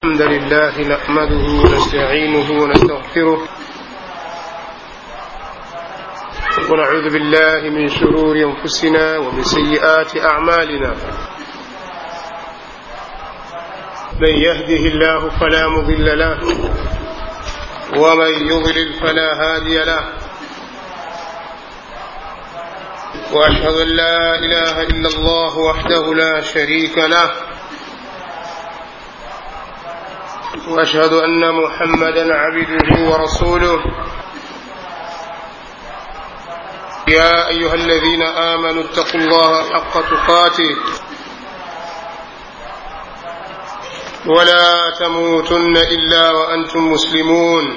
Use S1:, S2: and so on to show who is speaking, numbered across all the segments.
S1: الحمد لله نحمده ونستعينه ونستغفره ونعوذ بالله من شرور انفسنا ومن سيئات اعمالنا من يهده الله فلا مضل له ومن يضلل فلا هادي له واشهد ان لا اله الا الله وحده لا شريك له واشهد ان محمدا عبده ورسوله يا ايها الذين امنوا اتقوا الله حق تقاته ولا تموتن الا وانتم مسلمون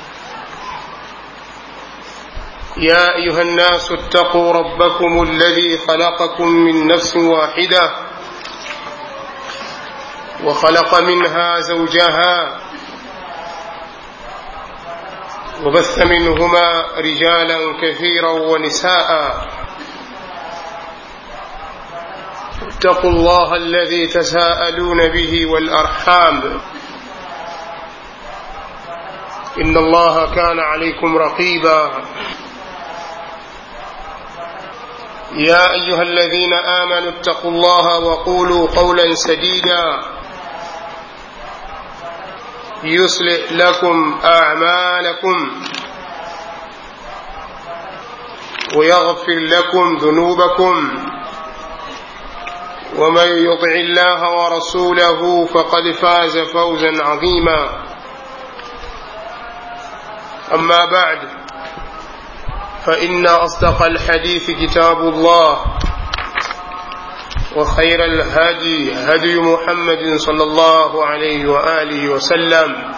S1: يا ايها الناس اتقوا ربكم الذي خلقكم من نفس واحده وخلق منها زوجها وبث منهما رجالا كثيرا ونساء اتقوا الله الذي تساءلون به والارحام ان الله كان عليكم رقيبا يا ايها الذين امنوا اتقوا الله وقولوا قولا سديدا يصلح لكم اعمالكم ويغفر لكم ذنوبكم ومن يطع الله ورسوله فقد فاز فوزا عظيما اما بعد فان اصدق الحديث كتاب الله وخير الهدي هدي محمد صلى الله عليه واله وسلم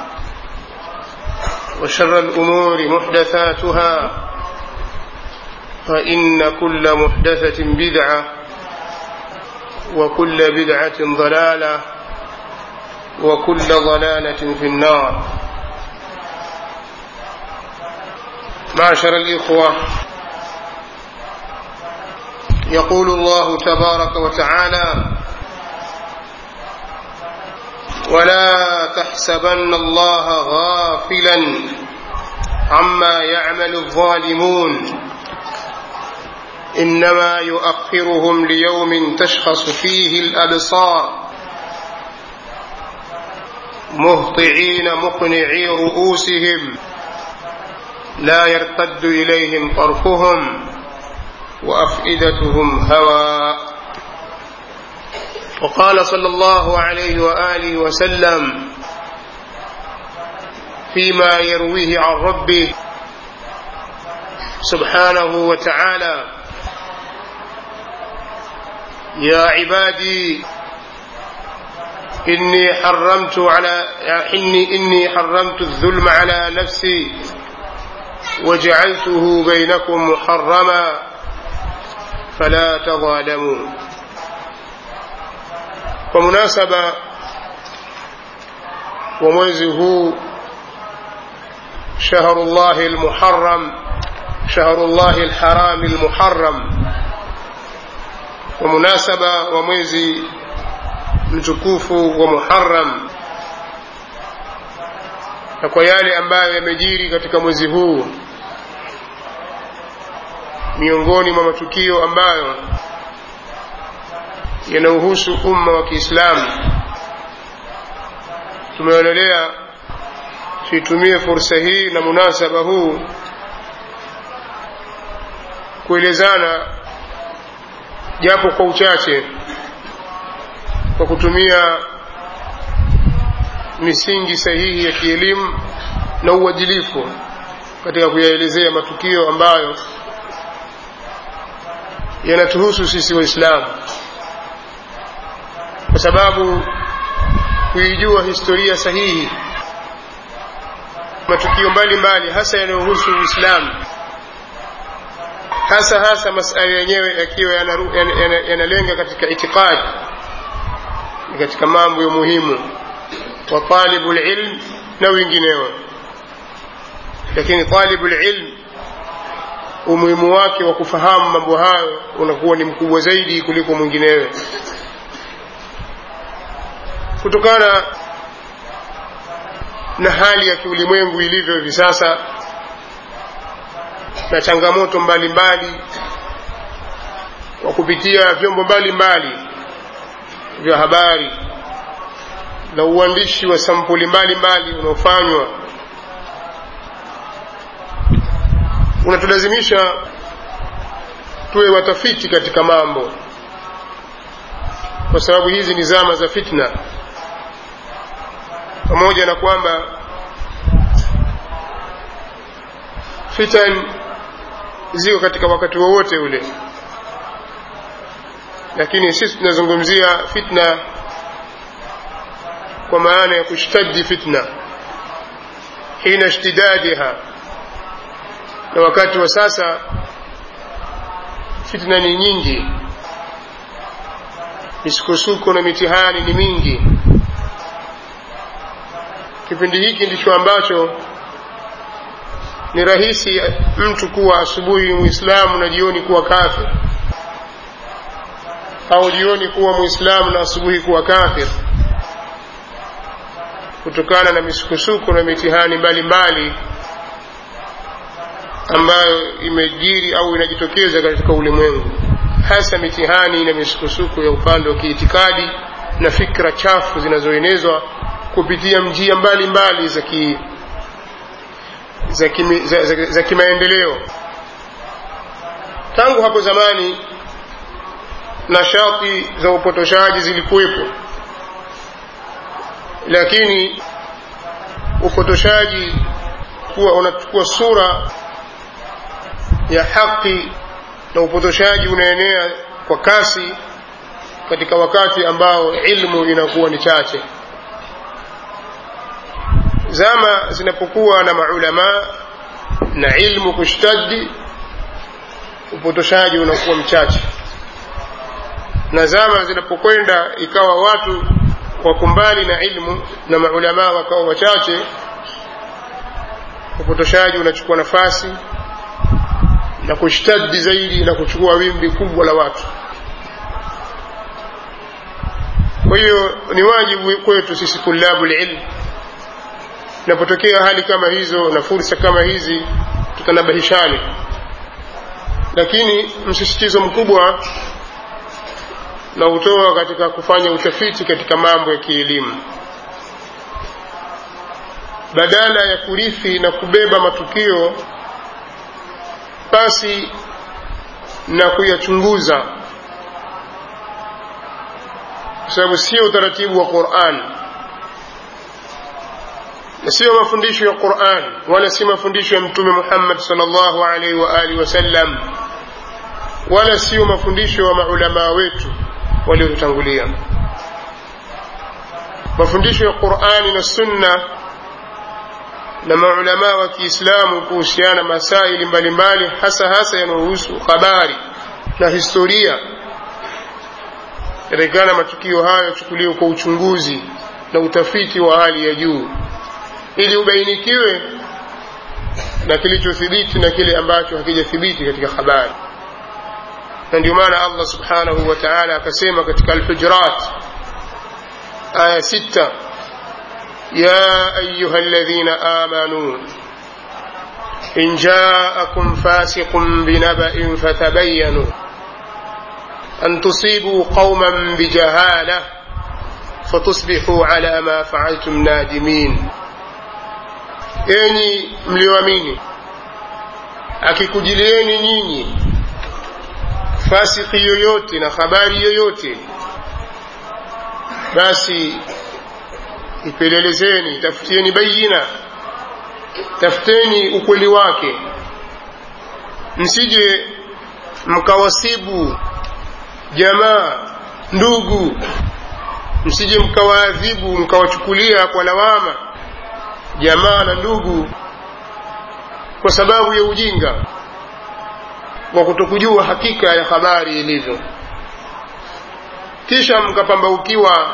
S1: وشر الامور محدثاتها فان كل محدثه بدعه وكل بدعه ضلاله وكل ضلاله في النار معشر الاخوه يقول الله تبارك وتعالى ولا تحسبن الله غافلا عما يعمل الظالمون انما يؤخرهم ليوم تشخص فيه الابصار مهطعين مقنعي رؤوسهم لا يرتد اليهم طرفهم وافئدتهم هواء وقال صلى الله عليه واله وسلم فيما يرويه عن ربه سبحانه وتعالى يا عبادي إني حرمت على إني إني حرمت الظلم على نفسي وجعلته بينكم محرما فلا تظالموا kwa munasaba wa mwezi huu shahrullahi lmuharam shahrullahi lharami lmuharam kwa munasaba wa mwezi mtukufu wa muharam na kwa yale ambayo yamejiri katika mwezi huu miongoni mwa matukio ambayo yanauhusu umma wa kiislamu tumeonelea tuitumie fursa hii na munasaba huu kuelezana japo kwa uchache kwa kutumia misingi sahihi ya kielimu na uadilifu katika kuyaelezea matukio ambayo yanatuhusu sisi waislamu kwa sababu kuijua historia sahihi matukio mbalimbali hasa yanayohusu uislamu hasa hasa masala yenyewe yakiwa yanalenga yana, yana katika itikadi katika mambo ya muhimu wa talibu lilm na wengineo lakini talibu lilm umuhimu wake wa kufahamu mambo hayo unakuwa ni mkubwa zaidi kuliko mwinginewe kutokana na hali ya kiulimwengu ilivyo hivi sasa na changamoto mbalimbali kwa kupitia vyombo mbalimbali vya habari na uandishi wa sampuli mbalimbali unaofanywa unatulazimisha tuwe watafiti katika mambo kwa sababu hizi ni zama za fitna pamoja na kwamba fitan ziko katika wakati wowote ule lakini sisi tunazungumzia fitna kwa maana ya kushtadi fitna hina ishtidadiha na wakati wa sasa fitna ni nyingi misukosuko na mitihani ni mingi kipindi hiki ndicho ambacho ni rahisi mtu kuwa asubuhi muislamu na jioni kuwa kafir au jioni kuwa muislamu na asubuhi kuwa kafir kutokana na misukosuko na mitihani mbalimbali ambayo imejiri au inajitokeza katika ulimwengu hasa mitihani na misukosuko ya upande wa kiitikadi na fikra chafu zinazoenezwa kupitia njia mbalimbali za ki za, kimi, za, za, za kimaendeleo tangu hapo zamani nashati za upotoshaji zilikuwepo lakini upotoshaji kuwa unachukua sura ya haki na upotoshaji unaenea kwa kasi katika wakati ambao ilmu inakuwa ni chache zama zinapokuwa na maulama na ilmu kushtadi upotoshaji unakuwa mchache na zama zinapokwenda ikawa watu wako mbali na ilmu na maulama wakawa wachache upotoshaji unachukua nafasi na kushtadi zaidi na kuchukua wimbi kubwa la watu kwa hiyo ni wajibu kwetu sisi tulabu lilm inapotokea hali kama hizo na fursa kama hizi tutanabahishane lakini msisitizo mkubwa na utoa katika kufanya utafiti katika mambo ya kielimu badala ya kurithi na kubeba matukio basi na kuyachunguza kwa sababu sio utaratibu wa Qur'an na sio mafundisho ya Qur'an wala si mafundisho ya Mtume Muhammad sallallahu alaihi wa alihi wasallam wala sio mafundisho ya maulama wetu waliotutangulia mafundisho ya Qur'ani na Sunna na maulama wa Kiislamu kuhusiana masaili mbalimbali hasa hasa yanayohusu habari na historia yatakikana matukio hayo yachukuliwe kwa uchunguzi na utafiti wa hali ya juu ili ubainikiwe na kilichothibiti na kile ambacho hakijathibiti katika habari na ndio maana Allah subhanahu wa ta'ala akasema katika al-Hujurat aya sita يا أيها الذين آمنوا إن جاءكم فاسق بنبأ فتبينوا أن تصيبوا قوما بجهالة فتصبحوا على ما فعلتم نادمين enyi mlioamini akikujilieni nyinyi fasiki yoyote na habari yoyote basi ipelelezeni tafutieni bayina tafuteni ukweli wake msije mkawasibu jamaa ndugu msije mkawaadhibu mkawachukulia kwa lawama jamaa na ndugu kwa sababu ya ujinga wa kutokujua hakika ya habari ilivyo kisha mkapambaukiwa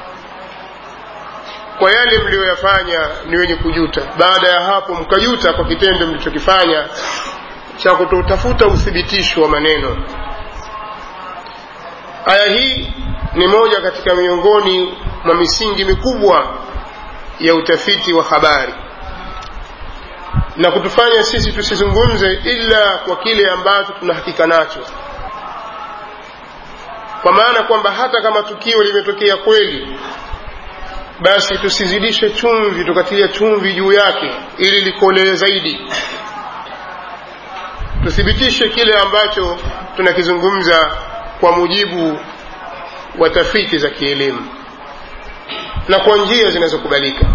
S1: kwa yale mliyoyafanya ni wenye kujuta baada ya hapo mkajuta kwa kitendo mlichokifanya cha kutotafuta uthibitisho wa maneno aya hii ni moja katika miongoni mwa misingi mikubwa ya utafiti wa habari na kutufanya sisi tusizungumze ila kwa kile ambacho tunahakika nacho kwa maana kwamba hata kama tukio limetokea kweli basi tusizidishe chumvi tukatia chumvi juu yake ili likolee zaidi tuthibitishe kile ambacho tunakizungumza kwa mujibu wa tafiti za kielimu na kwa njia zinazokubalika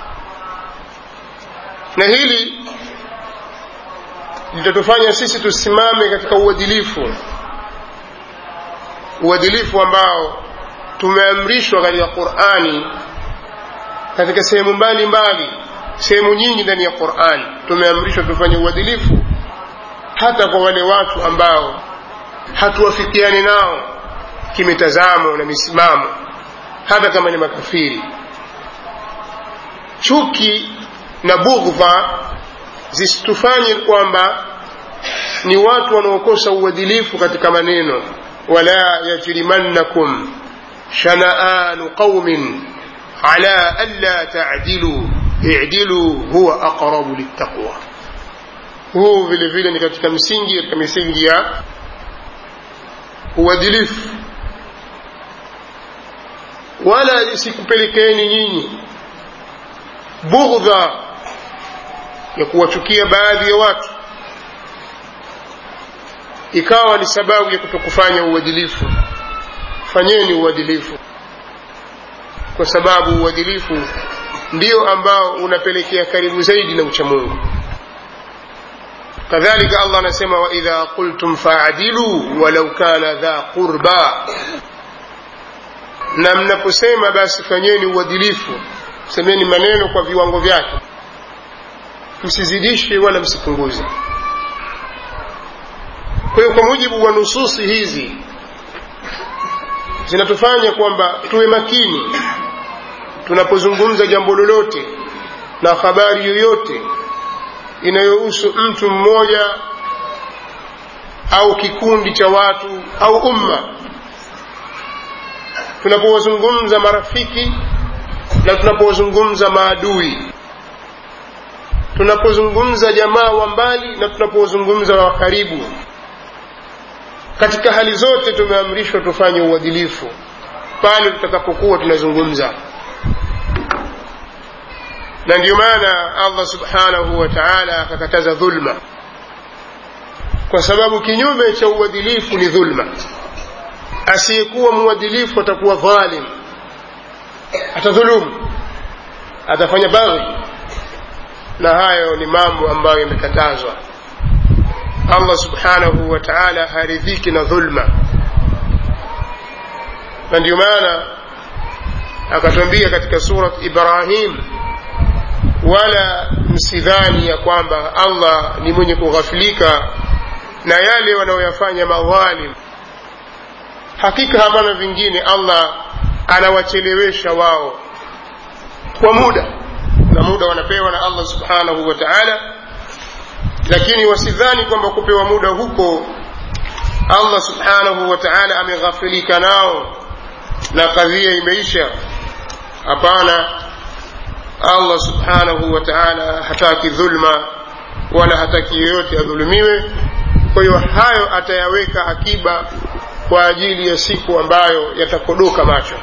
S1: na hili litatufanya sisi tusimame katika uadilifu uadilifu ambao tumeamrishwa katika qurani katika sehemu mbalimbali sehemu nyingi ndani ya qurani tumeamrishwa tufanye uadilifu hata kwa wale watu ambao hatuwafikiani nao kimitazamo na misimamo hata kama ni makafiri chuki na bughdha zisitufanye kwamba ni watu wanaokosa uadilifu katika maneno wala yajrimannakum shanaanu qaumin ala alla tadilu idilu huwa aqrabu littaqwa huu vile vile ni katika msingi katika misingi ya uadilifu wala isikupelekeeni nyinyi bughdha ya kuwachukia baadhi ya watu ikawa ni sababu ya kutokufanya uadilifu fanyeni uadilifu kwa sababu uadilifu ndio ambao unapelekea karibu zaidi na uchamungu kadhalika allah anasema waidha qultum faadilu walau kana dha qurba na mnaposema basi fanyeni uadilifu semeni maneno kwa viwango vyake msizidishe wala msipunguze kwa hiyo kwa mujibu wa nususi hizi zinatufanya kwamba tuwe makini tunapozungumza jambo lolote na habari yoyote inayohusu mtu mmoja au kikundi cha watu au umma tunapowazungumza marafiki na tunapozungumza maadui tunapozungumza jamaa wa mbali na tunapozungumza wa karibu katika hali zote tumeamrishwa tufanye uadilifu pale tutakapokuwa tunazungumza na ndio maana allah subhanahu wa taala akakataza dhulma kwa sababu kinyume cha uadilifu ni dhulma asiyekuwa mwadilifu atakuwa dhalim atadhulumu atafanya baghi na hayo ni mambo ambayo yamekatazwa allah subhanahu wa taala haridhiki na dhulma na ndio maana akatwambia katika surat ibrahim wala msidhani ya kwamba allah ni mwenye kughafilika na yale wanaoyafanya madhalim hakika hapana vingine allah anawachelewesha wao kwa muda na muda wanapewa na allah subhanahu wa taala lakini wasidhani kwamba kupewa muda huko allah subhanahu wa taala ameghafilika nao na kadhia imeisha hapana allah subhanahu wa taala hataki dhulma wala hataki yoyote adhulumiwe kwa hiyo hayo atayaweka akiba kwa ajili ya siku ambayo yatakodoka macho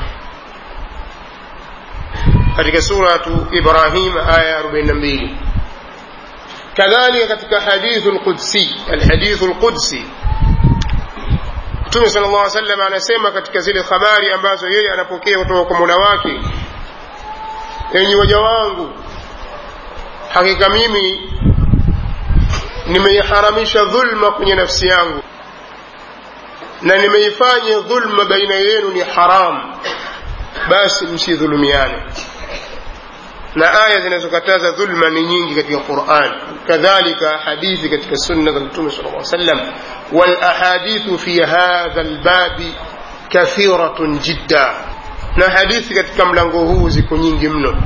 S1: katika suratu ibrahim aya 42 kadhalika katika hadithu lqudsi alhadithu lqudsi mtume sala llah salam anasema katika zile habari ambazo yeye anapokea kutoka kwa mola wake enyi waja wangu hakika mimi nimeiharamisha dhulma kwenye nafsi yangu na nimeifanya dhulma baina yenu ni haramu basi msidhulumiane na aya zinazokataza dhulma ni nyingi katika quran kadhalika hadithi katika sunna za mtume sal lla sallam walahadithu fi hadha lbabi kathiratun jidda na hadithi katika mlango huu ziko nyingi mno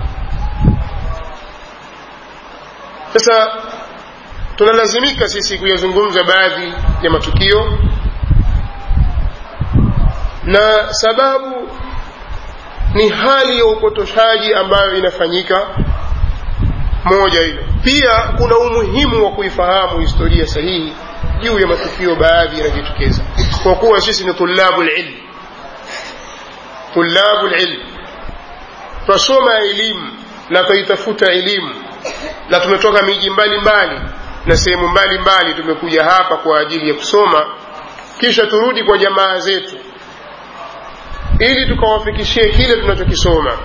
S1: sasa tunalazimika sisi kuyazungumza baadhi ya matukio na sababu ni hali ya upotoshaji ambayo inafanyika moja hilo pia kuna umuhimu wa kuifahamu historia sahihi juu ya matukio baadhi yanajitokeza kwa kuwa sisi ni tulabu lilm tulabu lilm twasoma elimu na twaitafuta elimu na tumetoka miji mbalimbali na sehemu mbalimbali tumekuja hapa kwa ajili ya kusoma kisha turudi kwa jamaa zetu ili tukawafikishie kile tunachokisoma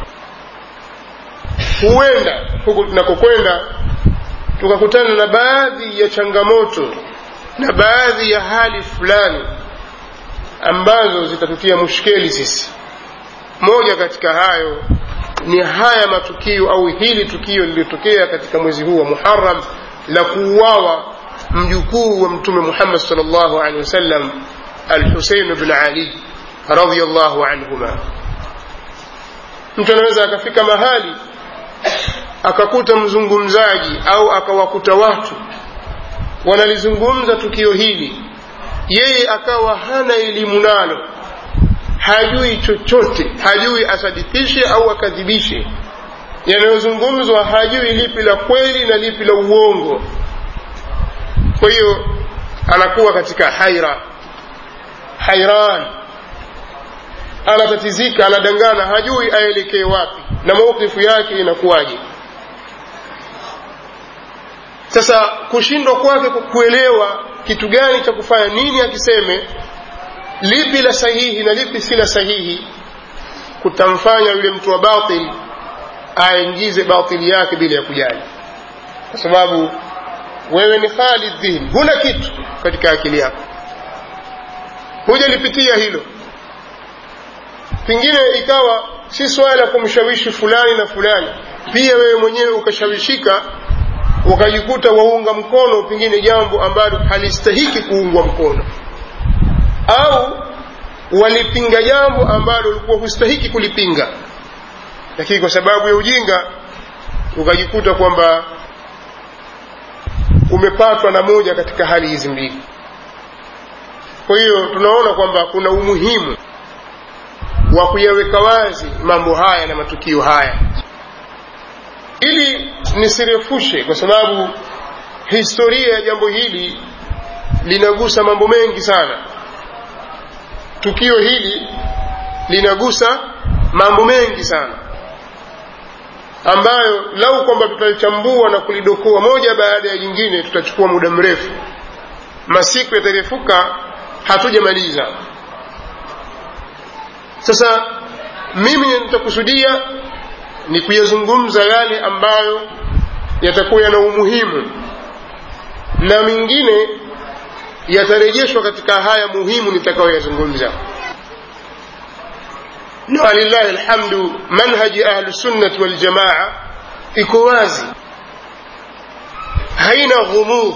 S1: huenda huku tunakokwenda tukakutana na baadhi ya changamoto na baadhi ya hali fulani ambazo zitatutia mushkeli sisi moja katika hayo ni haya matukio au hili tukio lililotokea katika mwezi huu wa muharam la kuuawa mjukuu wa mtume muhammad salllahu alehi wasallam alhusein bn ali radiallahu anhuma mtu anaweza akafika mahali akakuta mzungumzaji au akawakuta watu wanalizungumza tukio hili yeye akawa hana elimu nalo hajui chochote hajui asadikishe au akadhibishe yanayozungumzwa hajui lipi la kweli na lipi la uongo kwa hiyo anakuwa katika haira hairan anatatizika anadangana hajui aelekee wapi na maukifu yake inakuwaje sasa kushindwa kwake kuelewa kitu gani cha kufanya nini akiseme lipi la sahihi na lipi si la sahihi kutamfanya yule mtu wa batil aingize batili yake bila ya kujali kwa sababu wewe ni khalid dhihni huna kitu katika akili yako hujalipitia hilo pengine ikawa si swala la kumshawishi fulani na fulani pia wewe mwenyewe ukashawishika ukajikuta waunga mkono pengine jambo ambalo halistahiki kuungwa mkono au walipinga jambo ambalo ulikuwa hustahiki kulipinga lakini kwa sababu ya ujinga ukajikuta kwamba umepatwa na moja katika hali hizi mbili kwa hiyo tunaona kwamba kuna umuhimu wa kuyaweka wazi mambo haya na matukio haya ili nisirefushe kwa sababu historia ya jambo hili linagusa mambo mengi sana tukio hili linagusa mambo mengi sana ambayo lau kwamba tutalichambua na kulidokoa moja baada ya jingine tutachukua muda mrefu masiku yatarefuka hatujamaliza sasa mimi nitakusudia ni kuyazungumza yale ambayo yatakuwa yana umuhimu na mengine yatarejeshwa katika haya muhimu nitakayoyazungumza na walillahi alhamdu manhaji ahlusunnati waljamaa iko wazi haina ghumudh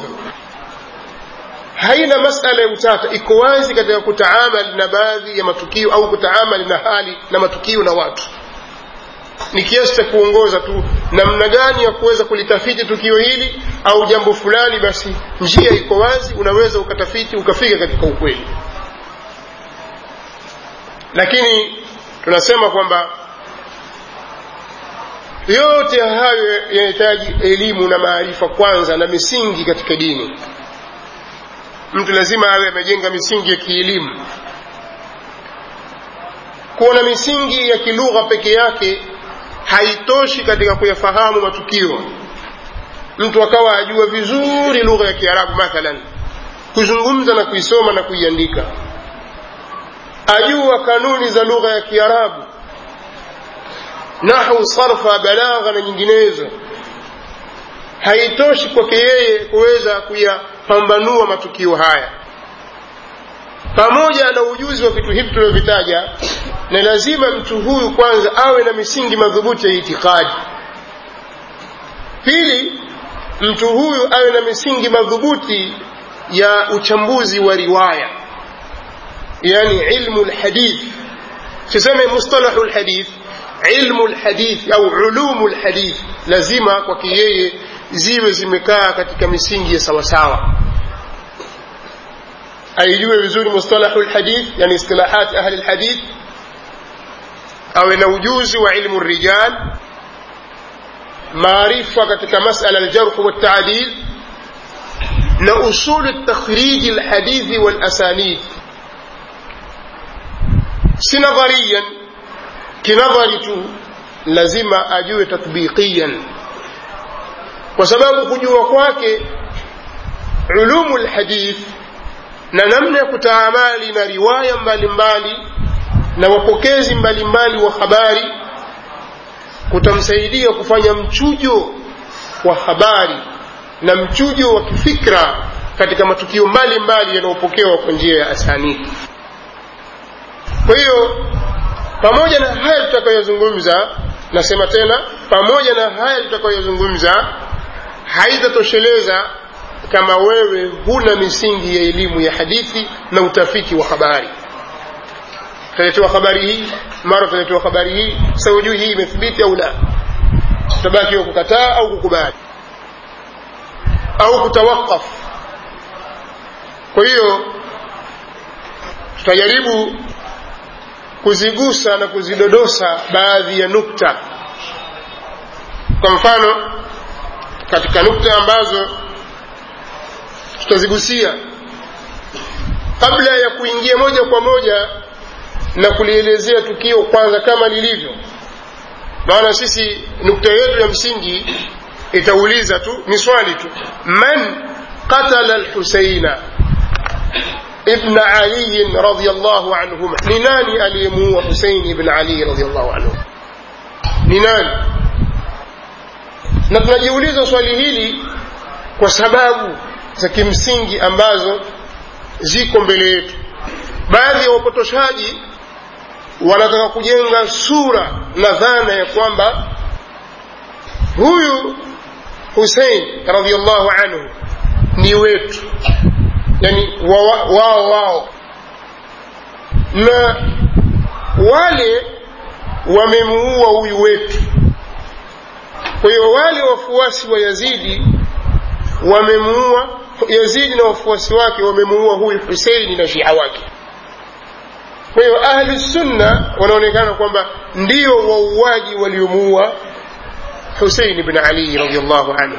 S1: haina masala ya utata iko wazi katika kutaamal na baadhi ya matukio au kutaamal na hali na matukio na watu ni kiasi cha kuongoza tu namna gani ya kuweza kulitafiti tukio hili au jambo fulani basi njia iko wazi unaweza ukatafiti ukafika katika ukweli lakini tunasema kwamba yote hayo yanahitaji elimu na maarifa kwanza na misingi katika dini mtu lazima awe amejenga misingi ya kielimu kuwa na misingi ya kilugha peke yake haitoshi katika kuyafahamu matukio mtu akawa ajua vizuri lugha ya kiarabu mathalan kuzungumza na kuisoma na kuiandika ajua kanuni za lugha ya kiarabu nahu sarfa balagha na nyinginezo haitoshi kwake yeye kuweza kuyapambanua matukio haya pamoja na ujuzi wa vitu hivi tulivyovitaja na lazima mtu huyu kwanza awe na misingi madhubuti ya itikadi pili mtu huyu awe na misingi madhubuti ya uchambuzi wa riwaya yani ilmu lhadith siseme mustalahu lhadith ilmu lhadith au ulumu lhadith lazima kwake yeye ziwe zimekaa katika misingi ya sawasawa aijue vizuri mustalahu lhadith yani istilahat ahli lhadith awe na ujuzi wa ilmu rijal maarifa katika masala aljarh waltaadil na usul takhriji alhadithi walasanid si nadhariyan kinadhari tu lazima ajue tatbiqiyan kwa sababu kujua kwake ulumu lhadith na namna ya kutaamali na riwaya mbalimbali mbali, na wapokezi mbalimbali wa habari kutamsaidia kufanya mchujo wa habari na mchujo wa kifikra katika matukio mbalimbali yanayopokewa kwa njia ya asanidi kwa hiyo pamoja na haya tutakayozungumza nasema tena pamoja na haya tutakayozungumza haitatosheleza kama wewe huna misingi ya elimu ya hadithi na utafiti wa habari utaletewa habari hii mara utaletewa habari hii sasa hujui hii imethibiti au la utabaki wa kukataa au kukubali au kutawakaf kwa hiyo tutajaribu kuzigusa na kuzidodosa baadhi ya nukta kwa mfano katika nukta ambazo tutazigusia kabla ya kuingia moja kwa moja na kulielezea tukio kwanza kama lilivyo maana sisi nukta yetu ya msingi itauliza tu ni swali tu man qatala lhuseina ibn ali radiallahu anhuma ni nani aliyemuua husein ibn ali radiallahu anhu ni nani na tunajiuliza swali hili kwa sababu za kimsingi ambazo ziko mbele yetu baadhi ya wapotoshaji wanataka kujenga sura na dhana ya kwamba huyu husein radiallahu anhu ni wetu yani wao wao wa, na wale wamemuua huyu wetu kwa hiyo wale wafuasi wa yazidi wamemuua yazidi na wafuasi wake wamemuua huyu huseini na shia wake kwa hiyo ahlu sunna wanaonekana kwamba ndio wauaji waliomuua husein bn ali radiallahu anhu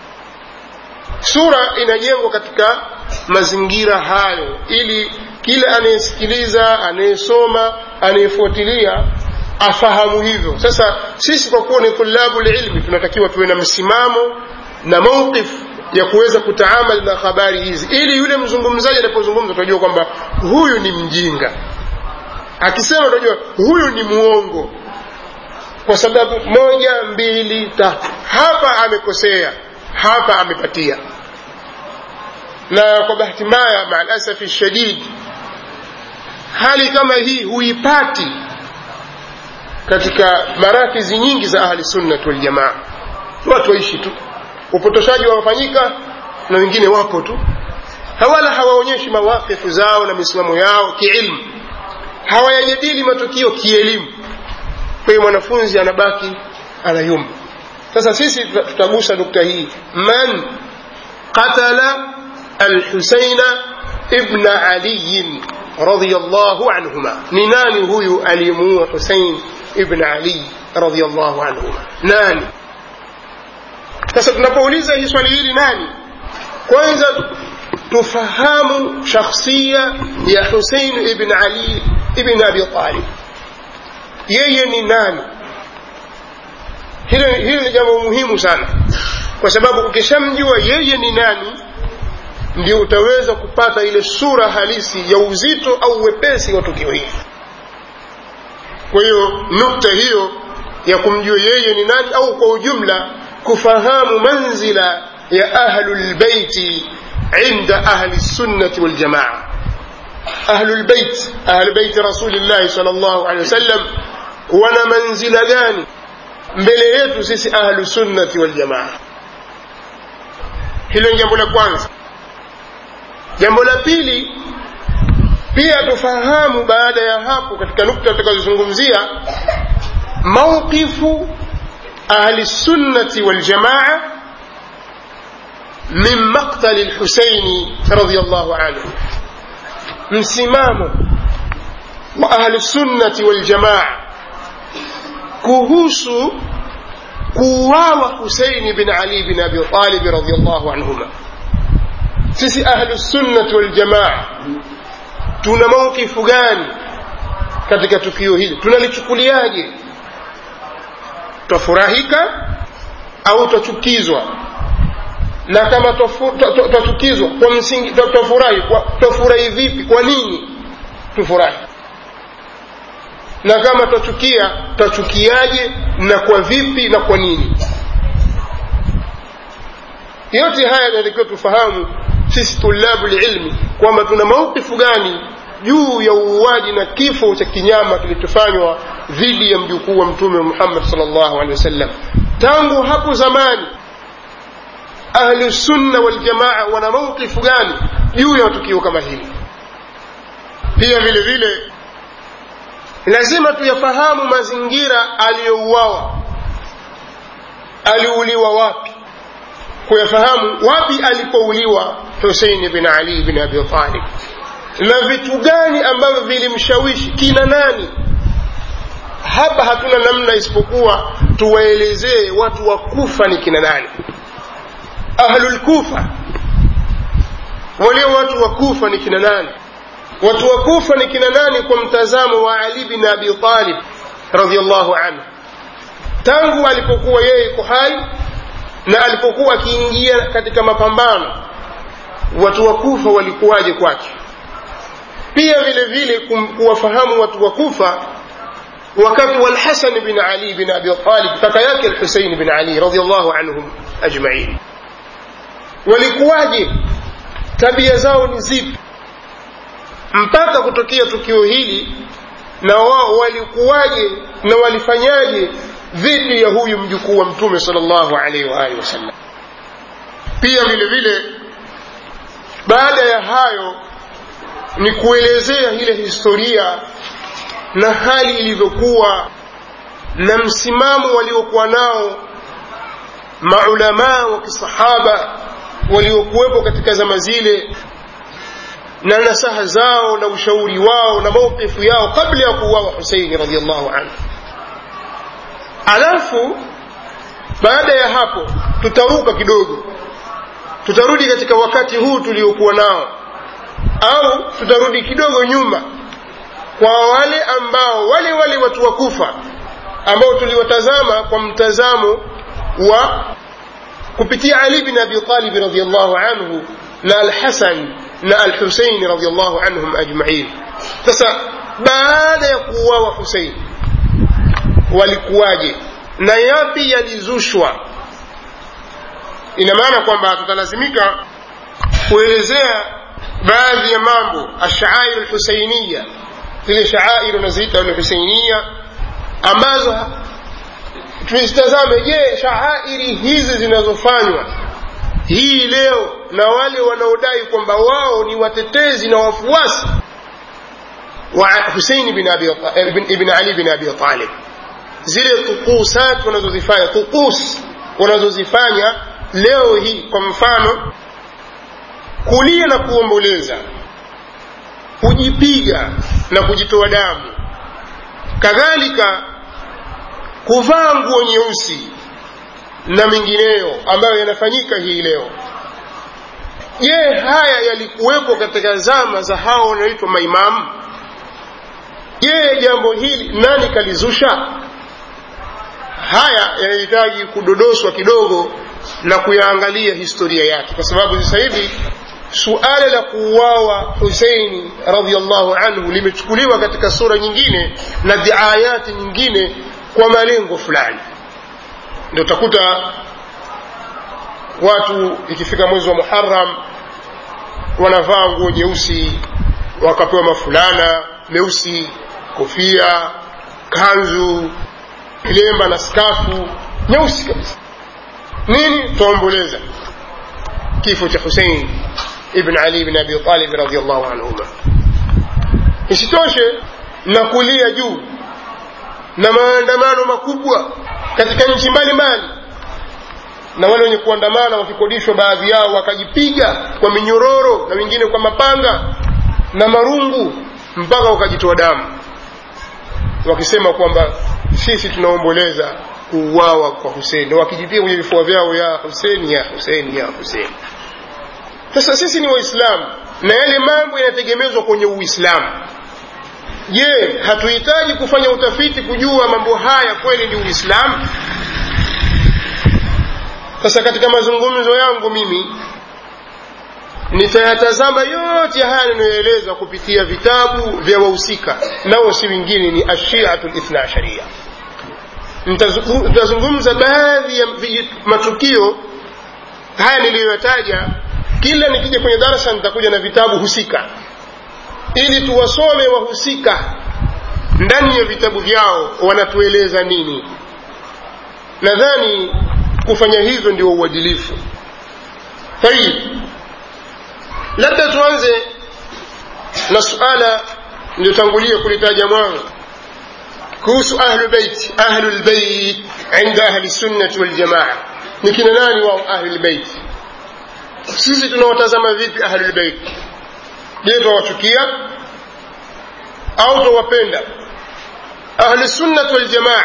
S1: sura inajengwa katika mazingira hayo ili kila anayesikiliza anayesoma anayefuatilia afahamu hivyo sasa sisi kwa kuwa ni tulabu lilmi tunatakiwa tuwe na msimamo na mauqif ya kuweza kutaamali na habari hizi ili yule mzungumzaji anapozungumza tunajua kwamba huyu ni mjinga akisema tunajua huyu ni muongo kwa sababu moja mbili tatu hapa amekosea hapa amepatia na kwa bahati mbaya maalasafi shadid hali kama hii huipati katika marakizi nyingi za ahli sunnat waljamaa watu waishi tu upotoshaji wamefanyika na wengine wapo tu hawala hawaonyeshi mawakifu zao na misimamo yao kiilmu hawayajadili matukio kielimu kwa hiyo mwanafunzi anabaki anayumba sasa sisi tutagusa nukta hii man qatala alhusaina ibna aliyin radiallahu anhuma ni nani huyu aliyemuua husein ibn ali radiallahu anhuma nani sasa tunapouliza hii swali hili nani kwanza tufahamu shakhsia ya husein ibn ali ibn abi talib yeye ni nani hilo hilo ni jambo muhimu sana kwa sababu ukishamjua yeye ni nani ndio utaweza kupata ile sura halisi ya uzito au wepesi wa tukio hili kwa hiyo nukta hiyo ya kumjua yeye ni nani au kwa ujumla kufahamu manzila ya ahlu lbeiti inda ahli sunnati waljamaa ahlu lbeit ahlu beiti rasulillahi sal llahu alehi wasallam wana manzila gani mbele yetu sisi ahlu sunnati waljamaa hilo ni jambo la kwanza jambo la pili pia tufahamu baada ya hapo katika nukta tutakazozungumzia mauqifu ahli sunnati waljamaa min maktali lhusaini radiallahu anhu msimamo wa ahli sunnati waljamaa kuhusu kuuawa huseini bin ali bin abi talibi radiallahu anhuma sisi ahlusunnati waljamaa tuna maukifu gani katika tukio hili tunalichukuliaje twafurahika au twachukizwa na kama twachukizwa kwa msingi twafurahi twafurahi vipi kwa nini tufurahi na kama twachukia twachukiaje na kwa vipi na kwa nini yote haya natakiwa tufahamu sisi tulabu lilmi kwamba tuna maukifu gani juu ya uuaji na kifo cha kinyama kilichofanywa dhidi ya mjukuu wa mtume muhammad salllahu alehi wasallam tangu hapo zamani ahlusunna waljamaa wana maukifu gani juu ya tukio kama hili pia vile vile lazima tuyafahamu mazingira aliyouawa aliuliwa wapi kuyafahamu wapi alipouliwa huseini bin ali bin abi talib na vitu gani ambavyo vilimshawishi kina nani hapa hatuna namna isipokuwa tuwaelezee watu wa kufa ni kina nani ahlulkufa walio watu wa kufa ni kina nani watu wa kufa ni kina nani kwa mtazamo wa ali bin abi talib radiallahu anhu tangu alipokuwa yeye iko hai na alipokuwa akiingia katika mapambano watu wa kufa walikuwaje kwake pia vile vile kuwafahamu watu wa kufa wakati wa lhasan bin ali bin abi talib kaka yake lhusein bin ali radiallahu anhum ajmain walikuwaje tabia zao ni zipi mpaka kutokea tukio hili na wao walikuwaje na walifanyaje dhidi ya huyu mjukuu wa mtume sal llahu alaihi waalihi wasallam pia vile vile baada ya hayo ni kuelezea ile historia na hali ilivyokuwa na msimamo waliokuwa nao maulamaa wa kisahaba waliokuwepo katika zama zile na nasaha zao na ushauri wao na mauqifu yao kabla ya kuuawa huseini radiallahu anhu alafu baada ya hapo tutaruka kidogo tutarudi katika wakati huu tuliokuwa nao au tutarudi kidogo nyuma kwa wale ambao wale wale watu wa kufa ambao tuliwatazama kwa mtazamo wa kupitia ali bin abi talib radiallahu anhu na alhasan na alhusein radiallahu anhum ajmain sasa baada ya kuuawa husein walikuwaje na yapi yalizushwa ina maana kwamba tutalazimika kuelezea baadhi ya mambo ashaair lhuseiniya zile shaair unaziita lhuseiniya ambazo tuzitazame je shaairi hizi zinazofanywa hii leo na wale wanaodai kwamba wao ni watetezi na wafuasi wa huseini bin, abi, ibn ali bin abi talib zile tukusat wanazozifanya tukus wanazozifanya leo hii kwa mfano kulia na kuomboleza kujipiga na kujitoa damu kadhalika kuvaa nguo nyeusi na mengineyo ambayo yanafanyika hii leo je haya yalikuwepo katika zama za hao wanaoitwa maimamu je jambo hili nani kalizusha haya yanahitaji kudodoswa kidogo na kuyaangalia historia yake kwa sababu sasa hivi suala la kuuawa huseini radiallahu anhu limechukuliwa katika sura nyingine na diayati nyingine kwa malengo fulani ndio utakuta watu ikifika mwezi wa muharam wanavaa nguo nyeusi wakapewa mafulana meusi kofia kanzu kilemba na skafu nyeusi kabisa nini twaomboleza kifo cha husein ibn ali bin abi talib radiallahu anhuma isitoshe na kulia juu na maandamano makubwa katika nchi mbalimbali na wale wenye kuandamana wakikodishwa baadhi yao wakajipiga kwa minyororo na wengine kwa mapanga na marungu mpaka wakajitoa damu wakisema kwamba sisi tunaomboleza kuuawa kwa Hussein na wakijipiga kwenye vifua vyao ya Hussein ya Hussein ya Hussein. Sasa sisi ni Waislamu na yale mambo yanategemezwa kwenye Uislamu. Je, hatuhitaji kufanya utafiti kujua mambo haya kweli ni Uislamu? Sasa katika mazungumzo yangu mimi nitayatazama yote haya ninayoeleza kupitia vitabu vya wahusika, nao si wengine ni ashiatu lithna asharia. Nitazungumza baadhi ya matukio haya niliyoyataja. Kila nikija kwenye darasa nitakuja na vitabu husika, ili tuwasome wahusika ndani ya vitabu vyao wanatueleza nini. Nadhani kufanya hivyo ndio uadilifu. Tayib, labda tuanze na suala niliyotangulia kulitaja mwanzo kuhusu ahlu beit ahlu lbeit inda ahli sunnati waljamaa ni kina nani wao ahlu lbeit sisi tunawatazama vipi ahlu lbeit je twawachukia au twawapenda ahlu sunnati waljamaa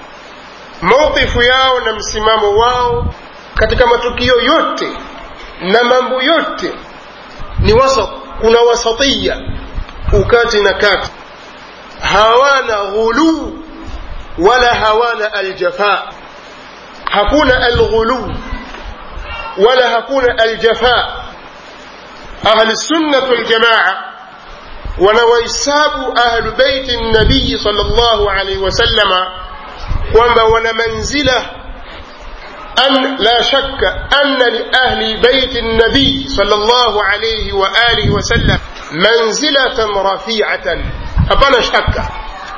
S1: mawqifu yao na msimamo wao katika matukio yote na mambo yote ni wasat kuna wasatiya ukati na kati hawana ghuluu wala hawana aljafa hakuna alghuluu wala hakuna aljafa ahli sunnat waljamaa wanawahesabu ahlu beiti nabii sal llahu alaihi wasallama kwamba wana manzila أن لا شك أن لأهل بيت النبي صلى الله عليه وآله وسلم منزلة رفيعة hapana shaka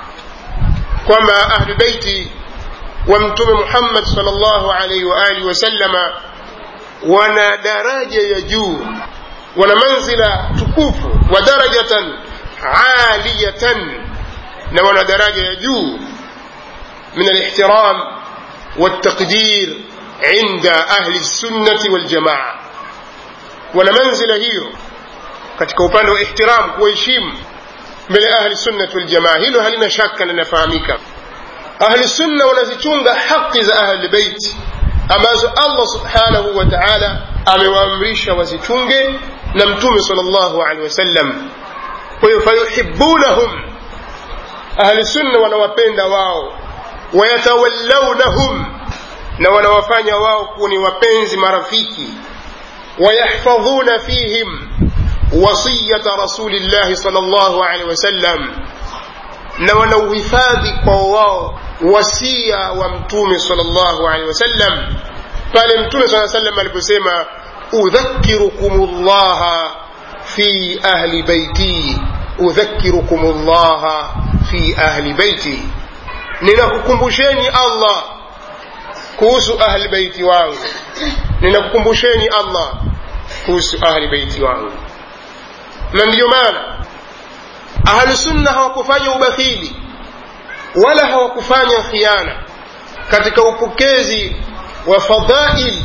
S1: kwamba ahlu beiti wa mtume muhammad salllahu alaihi waalihi wasallama wana daraja ya juu wana manzila tukufu wa darajatan aliyatan na wana daraja ya juu min alihtiram والتقدير عند أهل السنة والجماعة wana manzila hiyo katika upande wa ihtiram kuwaheshimu mbele ahli sunnati waljamaa hilo halina shaka linafahamika ahli sunna wanazichunga haki za ahli beiti ambazo allah subhanahu wa taala amewaamrisha wazichunge na mtume sal llahu alehi wasallam kwa hiyo fayuhibunahum ahli sunna wanawapenda wao wayatawallawnahum na wanawafanya wao kuwa ni wapenzi marafiki wayahfadhuna fihim wasiyata rasulillahi sal llahu alehi wasallam na wanauhifadhi kwa wao wasia wa mtume sal llahu alehi wasallam pale mtume saa salam aliposema udhakirukum llaha fi ahli baiti udhakirukum llaha fi ahli baiti ninakukumbusheni allah kuhusu ahli baiti wangu ninakukumbusheni allah kuhusu ahli baiti wangu na ndiyo maana ahlusunna hawakufanya ubakhili wala hawakufanya khiana katika upokezi wa fadhail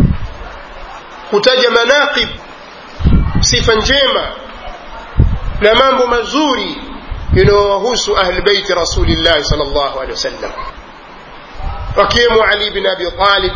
S1: kutaja manaqib sifa njema na mambo mazuri yanayowahusu ahli beiti rasulillahi sal llahu alehi wasallam wakiwemo ali bin abi talib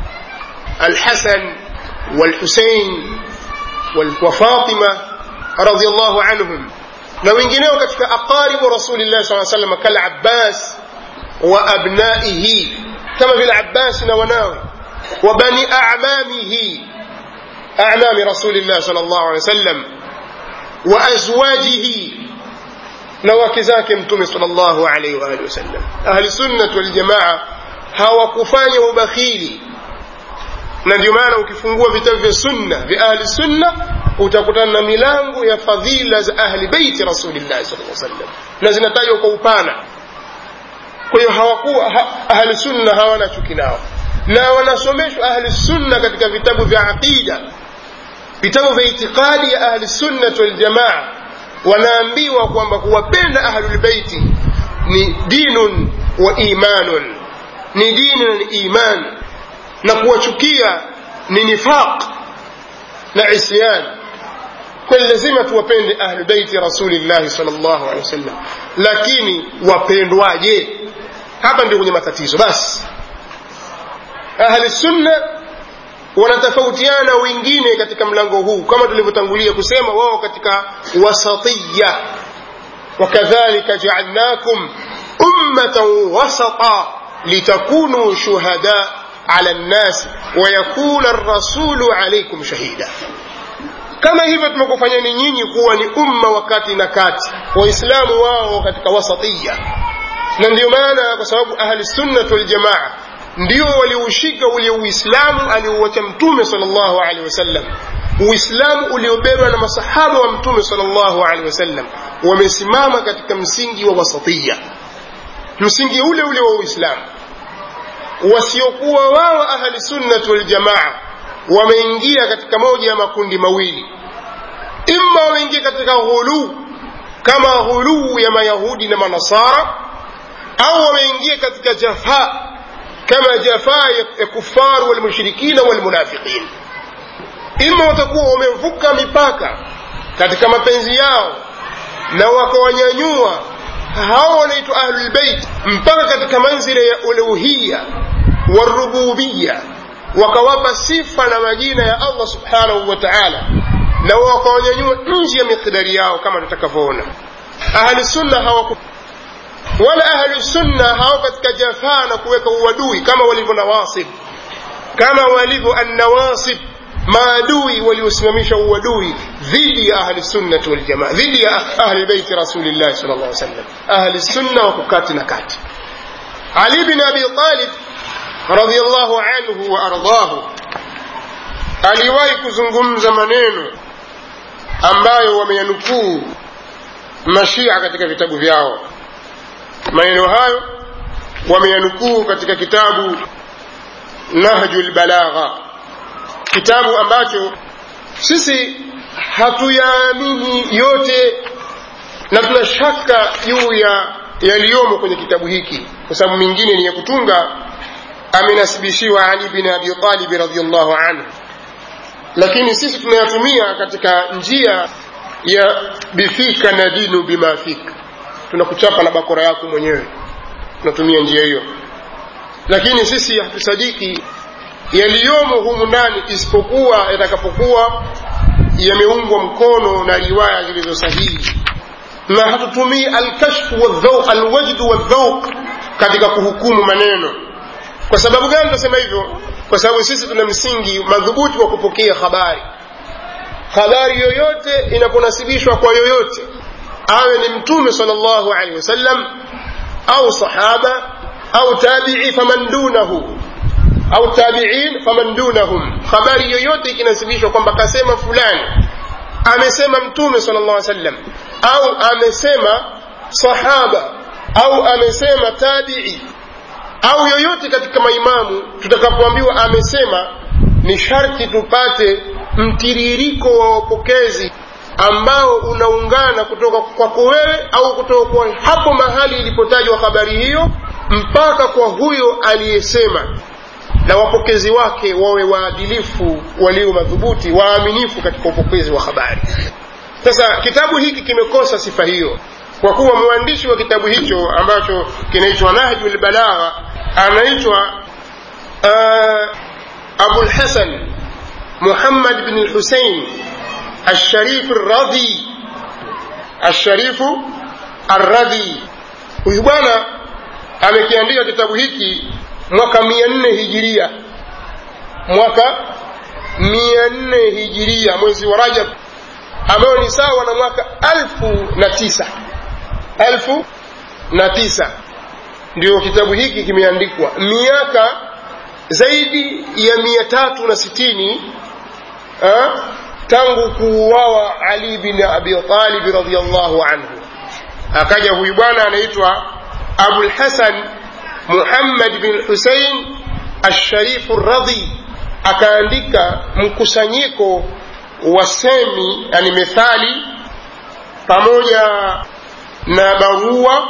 S1: alhasan walhusein wafatima radiallahu anhum na wengineo katika aqaribu rasulillahi saa salam kalabbas wa abnaihi kama vile abbasi na wanawe wa bani amamihi amami rasulillahi sal llahu alehi wasallam wa azwajihi na wake zake mtume sal llahu alaihi waalihi wasallam ahli sunnat waljamaa hawakufanya ubakhili na ndio maana ukifungua vitabu vya sunna vya ahli sunna utakutana na milango ya fadhila za ahli beiti rasulillahi sal lla sallam na zinatajwa kwa upana kwa hiyo hawakuwa ha, ahli sunna hawana chuki nao na wanasomeshwa ahli sunna katika vitabu vya aqida vitabu vya itiqadi ya ahli sunnati waljamaa wanaambiwa kwamba kuwapenda ahlulbeiti ni dinun wa imanun ni dini na ni iman na kuwachukia ni nifaq na isyan kwani lazima tuwapende ahlubeiti rasulillahi sal llahu alehi wasallam lakini wapendwaje hapa ndio kwenye matatizo basi ahli sunna wanatofautiana wengine katika mlango huu kama tulivyotangulia kusema wao katika wasatiya wakadhalika jaalnakum ummatan wasata litakunu shuhada ala nnasi wayakuna rasulu alaikum shahida kama hivyo tumekufanyani nyinyi kuwa ni umma wakati na kati waislamu wao katika wasatiya na ndio maana kwa sababu ahli sunnat waljamaa ndio waliushika ule uislamu aliouacha mtume salllahu alehi wasallam uislamu uliobebwa na masahaba wa mtume salllahu alehi wasallam wamesimama katika msingi wa wasatiya msingi ule ule wa uislamu wasiokuwa wao ahli sunnat waljamaa wameingia katika moja ya makundi mawili imma wameingia katika ghuluu kama ghuluu ya mayahudi na manasara au wameingia katika jafaa kama jafaa ya kufar walmushrikina walmunafiqin ima watakuwa wamevuka mipaka katika mapenzi yao na wakawanyanyua hao wanaitwa ahlulbeit mpaka katika manzila ya uluhiya warububiya wakawapa sifa na majina ya allah subhanahu wa taala na wakawanyanyua nje ya mikdari yao kama tutakavyoona ahli sunna hawaku wala ahlu sunna hao katika jafaa na kuweka uadui kama walivyo nawasib kama walivyo annawasib maadui waliosimamisha uadui dhidi ya ahli sunnati waljamaa dhidi ya ahli beiti rasulillahi sal llah sallam ahli sunna wako kati na kati ali bin abi talib radiallahu anhu wa ardahu aliwahi kuzungumza maneno ambayo wameyanukuu mashia katika vitabu vyao maneno hayo wameyanukuu katika kitabu nahju lbalagha kitabu ambacho sisi hatuyaamini yote na tuna shaka juu ya yaliyomo kwenye kitabu hiki kwa sababu mingine ni ya kutunga amenasibishiwa ali bin abi talibi radiallahu anhu lakini sisi tunayatumia katika njia ya bifika na dinu bima fika tunakuchapa na bakora yako mwenyewe tunatumia njia hiyo lakini sisi hatusadiki yaliyomo humu ndani isipokuwa yatakapokuwa yameungwa mkono na riwaya zilizo sahihi na hatutumii alkashfu wadhauq alwajdu wadhauq katika kuhukumu maneno kwa sababu gani tunasema hivyo kwa sababu sisi tuna msingi madhubuti wa kupokea habari habari yoyote inaponasibishwa kwa yoyote awe ni mtume sal llahu alehi wasallam au sahaba au tabii faman dunahu au tabiin faman dunahum habari yoyote ikinasibishwa kwamba kasema fulani amesema mtume sal llah sallam au amesema sahaba au amesema tabii au yoyote katika maimamu tutakapoambiwa amesema ni sharti tupate mtiririko wa wapokezi ambao unaungana kutoka kwako wewe au kutoka kwa hapo mahali ilipotajwa habari hiyo mpaka kwa huyo aliyesema na wapokezi wake wawe waadilifu walio madhubuti waaminifu katika upokezi wa habari sasa kitabu hiki kimekosa sifa hiyo kwa kuwa mwandishi wa kitabu hicho ambacho kinaitwa nahju lbalagha anaitwa uh, abulhasan muhammad bn lhusein الشريف الرضي الشريف الرضي huyu bwana amekiandika kitabu hiki mwaka mia nne hijiria mwaka mia nne hijiria mwezi wa rajab ambayo ni sawa na mwaka alfu na tisa alfu na tisa ndio kitabu hiki kimeandikwa miaka zaidi ya mia tatu na sitini ha? tangu kuuawa ali bin abi talib radiallahu anhu akaja huyu bwana anaitwa abulhasan muhammad bin husein alsharifu radhi akaandika mkusanyiko wa semi yani methali pamoja na barua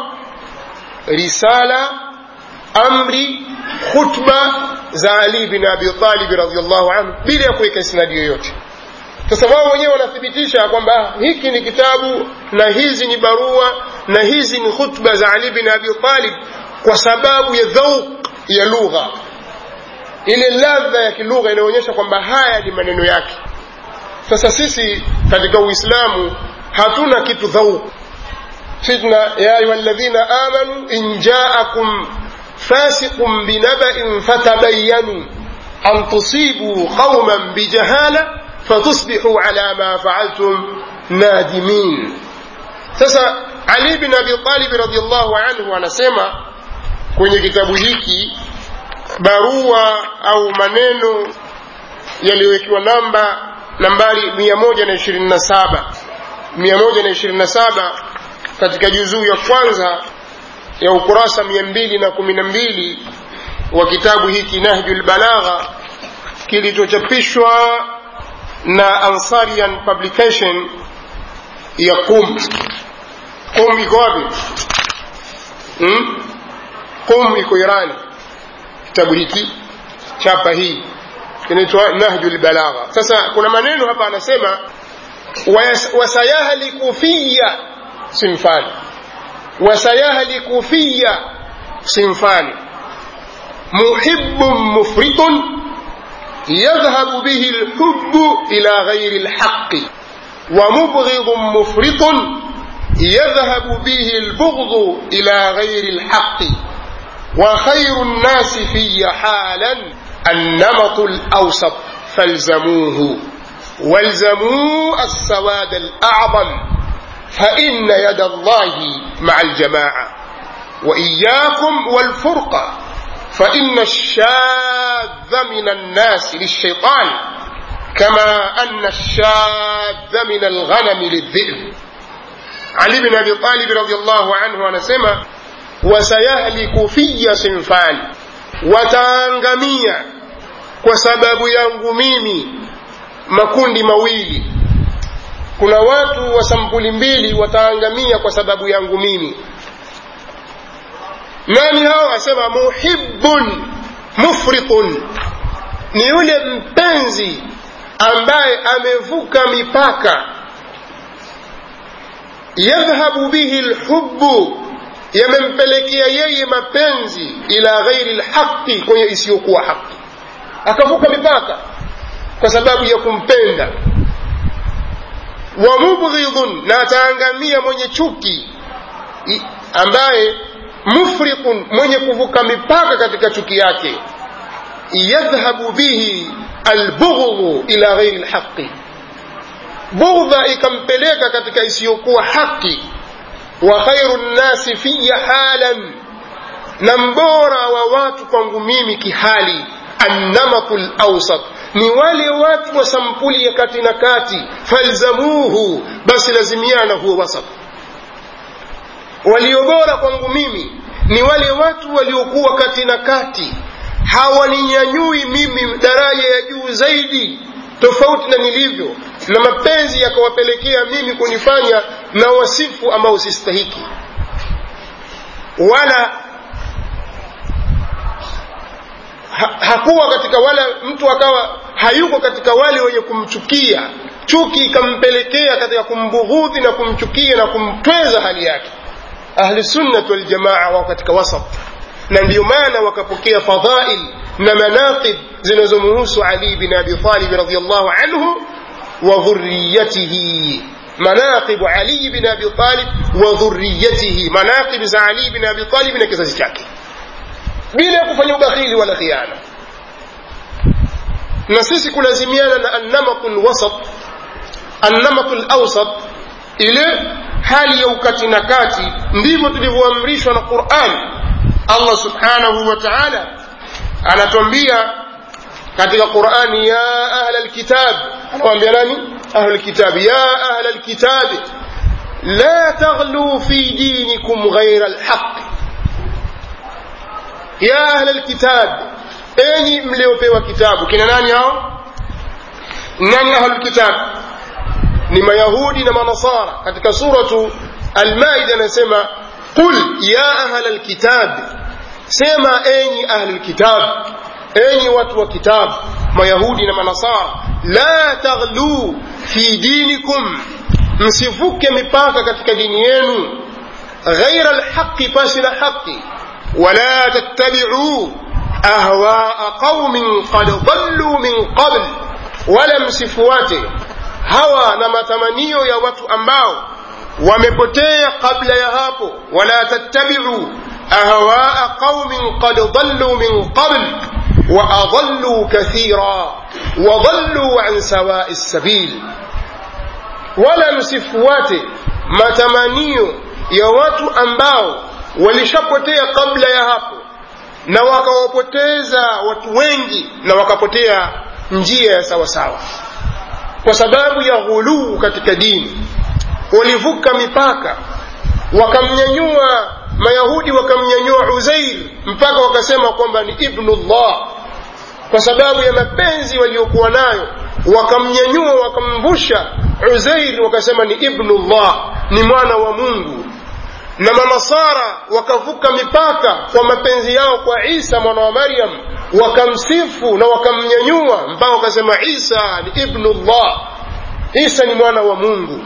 S1: risala amri khutba za ali bin abi talib radiallahu anhu bila ya kuweka isnadi yoyote sasa wao wenyewe wanathibitisha kwamba hiki ni kitabu na hizi ni barua na hizi ni khutba za ali bin abi talib kwa sababu ya dhauq ya lugha ile ladha ya kilugha inaonyesha kwamba haya ni maneno yake sasa sisi katika uislamu hatuna kitu dhauq sisi tuna ya ayuha alladhina amanu in jaakum fasiqun binaba'in fatabayyanu an tusibu qauman bijahala fatusbihu ala ma fa'altum nadimin sasa ali bin abi talib radhiallahu anhu anasema kwenye kitabu hiki barua au maneno yaliyowekiwa namba nambari 127 127 katika juzuu ya kwanza ya ukurasa 212 wa kitabu hiki nahjul balagha kilichochapishwa na ansarian publication ya qum qum iko wapi hmm? qum iko irani kitabu hiki chapa hii kinaitwa nahju lbalagha sasa kuna maneno hapa anasema wasayahliku fiya sinfani wasayahliku fiya sinfani muhibun mufritun يذهب به الحب إلى غير الحق ومبغض مفرط يذهب به البغض إلى غير الحق وخير الناس في حالا النمط الأوسط فالزموه والزموا السواد الأعظم فإن يد الله مع الجماعة وإياكم والفرقة فإن الشاذ من الناس للشيطان كما أن الشاذ من الغنم للذئب علي بن أبي طالب رضي الله عنه أنسمى وسيهلك في صنفان wataangamia kwa sababu yangu mimi makundi mawili kuna watu wa sampuli mbili wataangamia kwa sababu yangu mimi nani hao asema muhibbun mufritun ni yule mpenzi ambaye amevuka mipaka yadhhabu bihi lhubbu yamempelekea yeye mapenzi ila ghairi lhaqi kwenye isiyokuwa haki akavuka mipaka kwa sababu ya kumpenda wa mubghidhun na ataangamia mwenye chuki ambaye mufriqun mwenye kuvuka mipaka katika chuki yake yadhhabu bihi albughdhu ila ghairi lhaqi bughdha ikampeleka katika isiyokuwa haki wa khairu nnasi fiya halan na mbora wa watu kwangu mimi kihali annamatu lawsat ni wale watu wa sampuli ya kati na kati falzamuhu basi lazimiana huo wasat waliobora kwangu mimi ni wale watu waliokuwa kati na kati hawaninyanyui mimi daraja ya juu zaidi tofauti na nilivyo na mapenzi yakawapelekea mimi kunifanya na wasifu ambao sistahiki wala ha, hakuwa katika wala mtu akawa hayuko katika wale wenye kumchukia chuki ikampelekea katika kumbughudhi na kumchukia na kumtweza hali yake ahlusunnat waljamaa wao katika wasat na ndiyo maana wakapokea fadhail na manaqib zinazomuhusu ali bin abi talib radiallahu anhu wa dhurriyatihi مناقب علي بن ابي طالب وذريته مناقب za Ali bin Abi Talib na kizazi chake bila kufanya ubakhili wala khiana na sisi kulazimiana na annamatu lwasat annamatu lawsat ile hali ya ukati na kati ndivyo tulivyoamrishwa na quran allah subhanahu wa taala anatuambia katika qurani ya ahla lkitab anawambia nani ahlu lkitab ya ahla lkitab la taghluu fi dinikum ghaira lhaq ya ahla lkitab enyi mliopewa kitabu kina nani hao nani ahlulkitab ni mayahudi na manasara katika suratu almaida anasema qul ya ahla lkitab sema enyi ahlulkitab enyi watu wa kitabu mayahudi na manasara la taghluu fi dinikum msivuke mipaka katika dini yenu ghaira lhaqi pasi na haqi wala tattabi'u ahwaa qaumin qad dhallu min qabl wala msifuate hawa na matamanio ya watu ambao wamepotea kabla ya hapo wala tattabi'u ahwaa qaumin qad dhallu min qabl wa adallu kathira wa dhallu an sawa'i sabil wala msifuate matamanio ya watu ambao walishapotea kabla ya hapo na wakawapoteza watu wengi na wakapotea njia ya sawasawa kwa sababu ya ghuluu katika dini walivuka mipaka wakamnyanyua mayahudi wakamnyanyua uzair mpaka wakasema kwamba ni ibnullah kwa sababu ya mapenzi waliokuwa nayo wakamnyanyua wakamvusha uzair wakasema ni ibnullah ni mwana wa mungu na manasara wakavuka mipaka kwa mapenzi yao kwa isa mwana wa maryam wakamsifu na wakamnyanyua mpaka wakasema isa ni ibnullah isa ni mwana wa mungu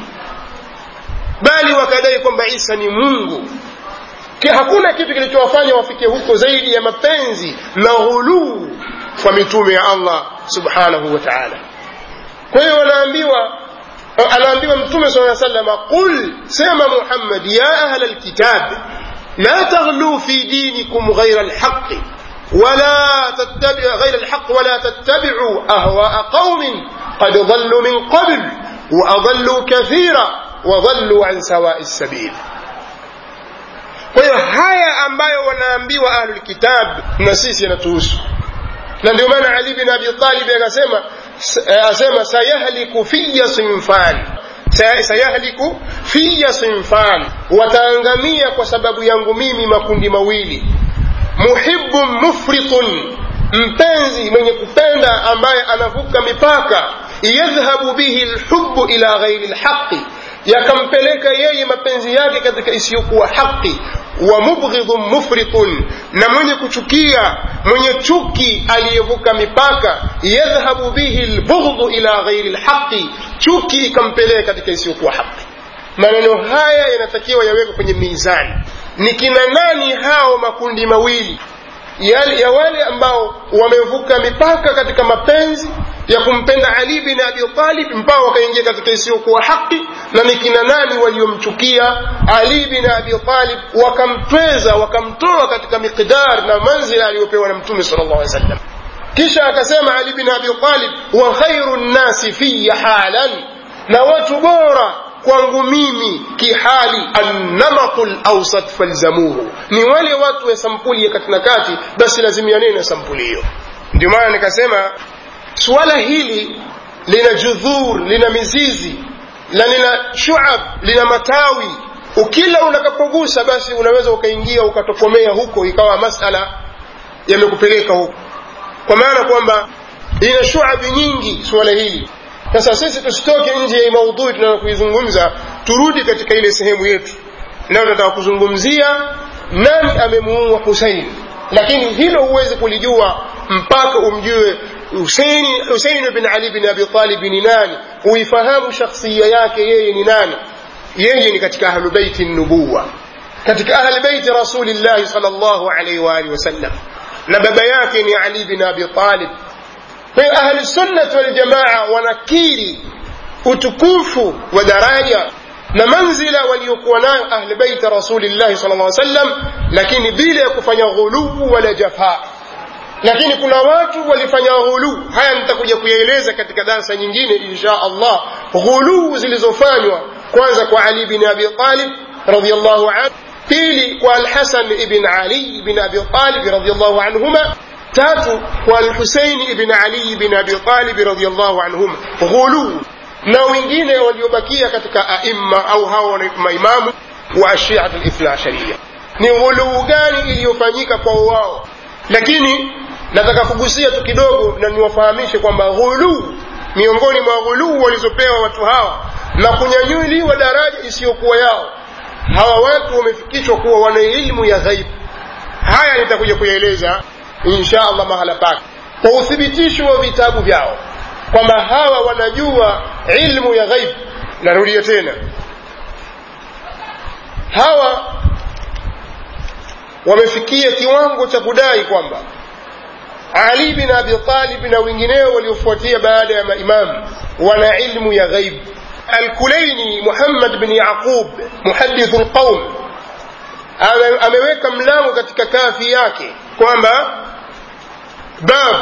S1: bali wakadai kwamba isa ni mungu hakuna kitu kilichowafanya wafike huko zaidi ya mapenzi na ghuluu kwa mitume ya allah subhanahu wa taala kwa hiyo wanaambiwa anaambiwa mtume saa salama qul sema muhammad ya ahla lkitab la taghluu fi dinikum ghaira lhaqi ولا تتبع غير الحق ولا تتبعوا أهواء قوم قد ضلوا من قبل وأضلوا كثيرا وضلوا عن سواء السبيل kwa hiyo haya ambayo wanaambiwa ahlulkitab na sisi yanatuhusu na ndio maana ali bin abi talib akasema asema sayahliku fiya sinfan sayahliku fiya sinfan wataangamia kwa sababu yangu mimi makundi mawili muhibbun mufritun mpenzi mwenye kupenda ambaye anavuka mipaka yadhhabu bihi lhubu ila ghairi lhaqi yakampeleka yeye mapenzi yake katika isiyokuwa haki wa mubghidhun mufritun na mwenye kuchukia mwenye chuki aliyevuka mipaka yadhhabu bihi lbughdhu ila ghairi lhaqi chuki ikampeleka katika isiyokuwa haki maneno haya yanatakiwa yawekwe kwenye mizani ni kina nani hao makundi mawili ya, ya wale ambao wamevuka mipaka katika mapenzi ya kumpenda ali bin abi talib mpaka wakaingia katika isiyokuwa haki na ni kina nani waliomchukia ali bin abi talib wakamtweza wakamtoa katika miqdar na manzila aliyopewa na mtume sal llah sallam kisha akasema ali bin abi talib wa khairu nnasi fiya halan na watu bora kwangu mimi kihali annamatu lausat falzamuhu ni wale watu wa sampuli ya kati na kati basi lazimianeni na sampuli hiyo ndio maana nikasema suala hili lina judhur lina mizizi na lina shuab lina matawi ukila unakapogusa basi unaweza ukaingia ukatokomea huko ikawa masala yamekupeleka huko kwa maana kwamba lina shuabi nyingi suala hili sasa sisi tusitoke nje ya maudhui tunataka kuizungumza turudi katika ile sehemu yetu leo tunataka kuzungumzia nani amemuua husein lakini hilo huwezi kulijua mpaka umjue husein bin ali bin abi talib ni nani uifahamu shakhsia yake yeye ni nani yeye ni katika ahlubeiti nubuwa katika ahlubeiti rasulillahi sal llahu alaihi waalihi wasallam na baba yake ni ali bin abi talib kwa hiyo ahli sunnati waljamaa wanakiri utukufu wa daraja na manzila waliokuwa nayo ahli beiti rasulillahi sal lla sallam lakini bila ya kufanya ghuluu wala jafaa lakini kuna watu walifanya ghuluu haya nitakuja kuyaeleza katika darsa nyingine insha allah ghuluu zilizofanywa kwanza kwa ali bin abi talib radiallahu anhu pili kwa alhasan ibn ali ibn abi talib radiallahu anhuma tatu kwa alhuseini ibn ali ibn abi talib radiallahu anhuma ghuluu na wengine waliobakia katika aima au hao maimamu wa ashiatu lithna asharia ni ghuluu gani iliyofanyika kwa wao lakini nataka kugusia tu kidogo na niwafahamishe kwamba ghuluu miongoni mwa ghuluu walizopewa watu hawa na kunyanyuliwa daraja isiyokuwa yao hawa watu wamefikishwa kuwa wana ilmu ya ghaibu haya nitakuja kuyaeleza insha allah mahala pake kwa uthibitisho wa vitabu vyao kwamba hawa wanajua ilmu ya ghaib narudia tena hawa wamefikia kiwango cha kudai kwamba ali bin abi talib na wengineo waliofuatia baada ya maimamu wana ilmu ya ghaib alkulaini muhammad bin yaqub muhadithu lqaum ameweka mlango katika kafi yake kwamba bab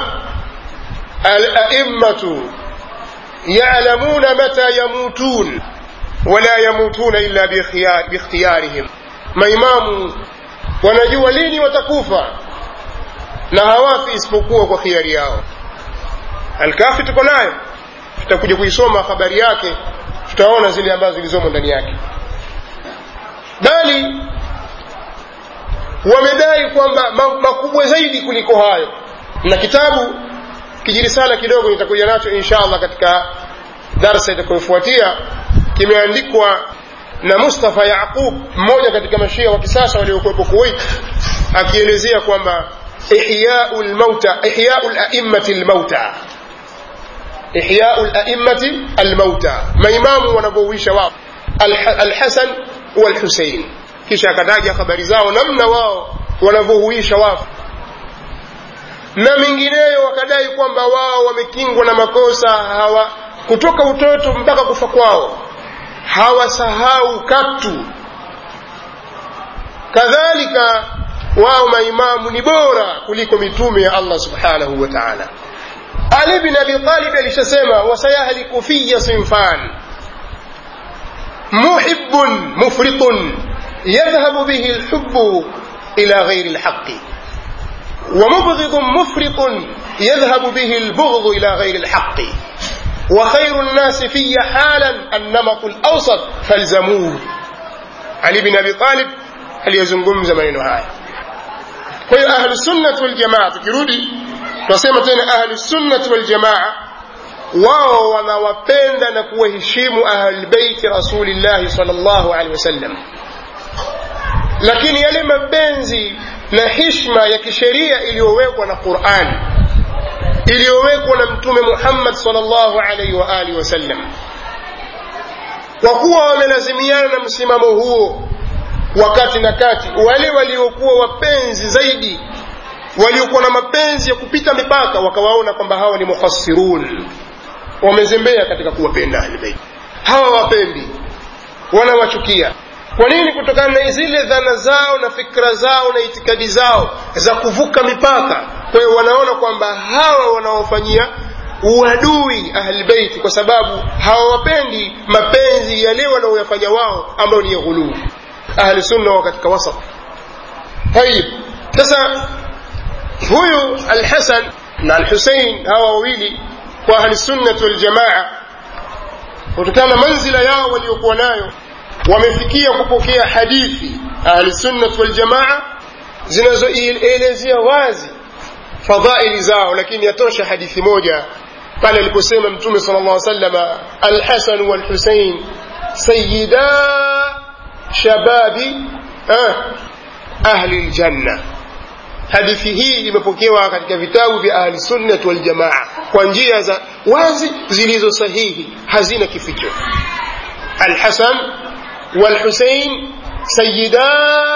S1: alaimatu yalamuna mata yamutun wala yamutuna illa bikhtiyarihim maimamu wanajua lini watakufa na hawafi isipokuwa kwa khiari yao alkafi tuko nayo tutakuja kuisoma habari yake tutaona zile ambazo zilizomo ndani yake bali wamedai kwamba makubwa zaidi kuliko hayo na kitabu kijirisala kidogo nitakuja nacho insha allah katika darsa itakayofuatia kimeandikwa na mustafa yaqub mmoja katika mashia wa kisasa waliokuwepo kuwait akielezea kwamba ihyau lmauta ihyau laimati lmauta ihyau laimati almauta maimamu wanavyouisha wao alhasan walhusein kisha akataja habari zao namna wao wanavyohuisha wafu na mingineyo wakadai kwamba wao wamekingwa na makosa hawa kutoka utoto mpaka kufa kwao hawasahau katu kadhalika wao maimamu ni bora kuliko mitume ya allah subhanahu wa taala ali bin abi talib alishasema wasayahliku fiya sinfan muhibun mufritun yadhhabu bihi lhubu ila ghairi lhaqi ومبغض مفرط يذهب به البغض إلى غير الحق وخير الناس في حالا النمط الأوسط فالزموه علي بن أبي طالب هل يزنقم زمن هاي kwa hiyo ahlusunnati waljamaa tukirudi tunasema tena ahlusunnati waljamaa wao wanawapenda na kuwaheshimu ahlulbeiti rasulillahi sal llahu alehi wasallam lakini yale mapenzi na hishma ya kisheria iliyowekwa na qurani iliyowekwa na mtume muhammad sal llahu alaihi waalihi wasallam kwa kuwa wamelazimiana na msimamo huo wakati na kati wale waliokuwa wapenzi zaidi waliokuwa na mapenzi ya kupita mipaka wakawaona kwamba hawa ni mukhasirun wamezembea katika kuwapenda ahlbeiti hawa wapendi wanawachukia kwa nini kutokana na zile dhana zao na fikra zao na itikadi zao za kuvuka mipaka kwa hiyo wanaona kwamba hawa wanaofanyia uadui ahlbeiti kwa sababu hawawapendi mapenzi yale wanaoyafanya wao ambayo ni ya ghuluu ahli sunna wa katika wasat tayib sasa huyu alhasan na alhusein hawa wawili kwa ahli sunnati waljamaa kutokana na manzila yao waliokuwa nayo wamefikia kupokea hadithi ahli sunnati waljamaa zinazoelezea wazi fadhaili zao lakini yatosha hadithi moja pale aliposema mtume sala llah salama alhasan walhusein sayida shababi eh, ahli ljanna hadithi hii imepokewa katika vitabu vya ahli sunnati waljamaa kwa njia za wazi zilizo sahihi hazina kificho alhasan walhusein sayida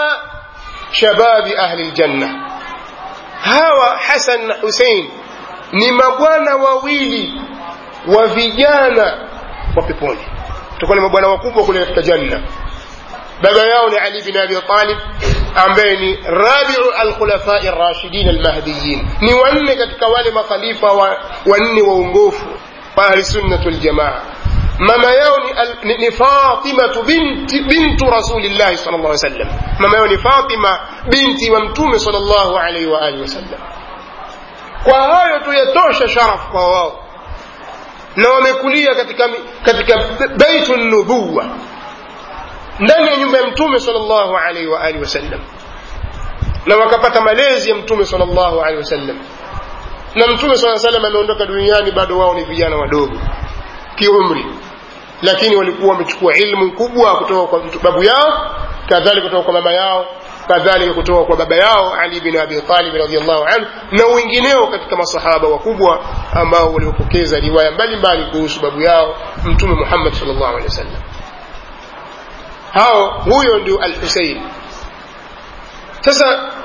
S1: shababi ahli ljanna hawa hasan na husein ni mabwana wawili wa vijana wa peponi tutakuwa ni mabwana wakubwa kule katika janna baba yao ni ali bin abi talib ambaye ni rabiu alkhulafai rashidin almahdiyin ni wanne katika wale makhalifa wanne waongofu wa ahlisunnati waljamaa mama yao ni, al, ni, ni fatimatu binti, bintu rasulillahi sal llah sallam mama yao ni fatima binti wa mtume sal llahu alaihi waalihi wasallam kwa hayo tu yatosha sharaf kwa wao na wamekulia katika, katika baitu nubuwa ndani ya nyumba ya mtume sal llahu alaihi waalihi wasallam na wakapata malezi ya mtume sal llahu alaihi wasallam na mtume saa salam ameondoka duniani bado wao ni vijana wadogo kiumri lakini walikuwa wamechukua ilmu kubwa kutoka kwa babu yao kadhalika kutoka kwa mama yao kadhalika kutoka kwa baba yao ali bin abi talib radiallahu anhu na wengineo katika masahaba wakubwa ambao waliopokeza riwaya mbalimbali kuhusu babu yao mtume muhammad sal llahu alehi wasallam hao huyo ndio al husein sasa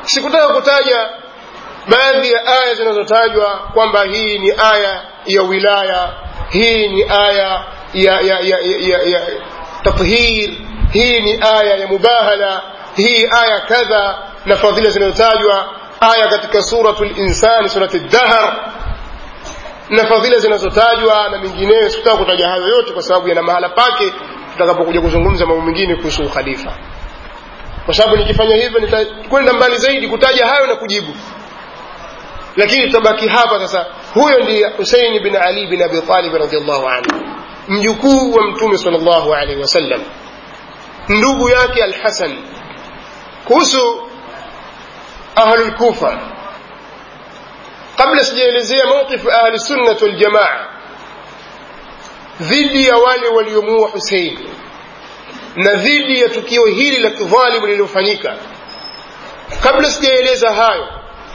S1: sikutaka kutaja baadhi ya aya zinazotajwa kwamba hii ni aya ya wilaya hii ni aya ya, ya, ya, ya, ya tathhir hii ni aya ya mubahala hii aya kadha na fadhila zinazotajwa aya katika suratu linsani surati dahr na fadhila zinazotajwa na mengineyo sikutaka kutaja hayo yote kwa sababu yana mahala pake tutakapokuja kuzungumza mambo mengine kuhusu ukhalifa kwa sababu nikifanya hivyo nitakwenda mbali zaidi kutaja hayo na kujibu lakini tutabaki hapa sasa huyo ndiye huseini bin ali bin abi talib radiallahu anhu mjukuu wa mtume sal llahu alaihi wasallam ndugu yake alhasan kuhusu ahlulkufa kabla sijaelezea mawqifu ahli sunnat waljamaa dhidi ya wale waliomuua husein na dhidi ya tukio hili la kidhalimu lililofanyika kabla sijaeleza hayo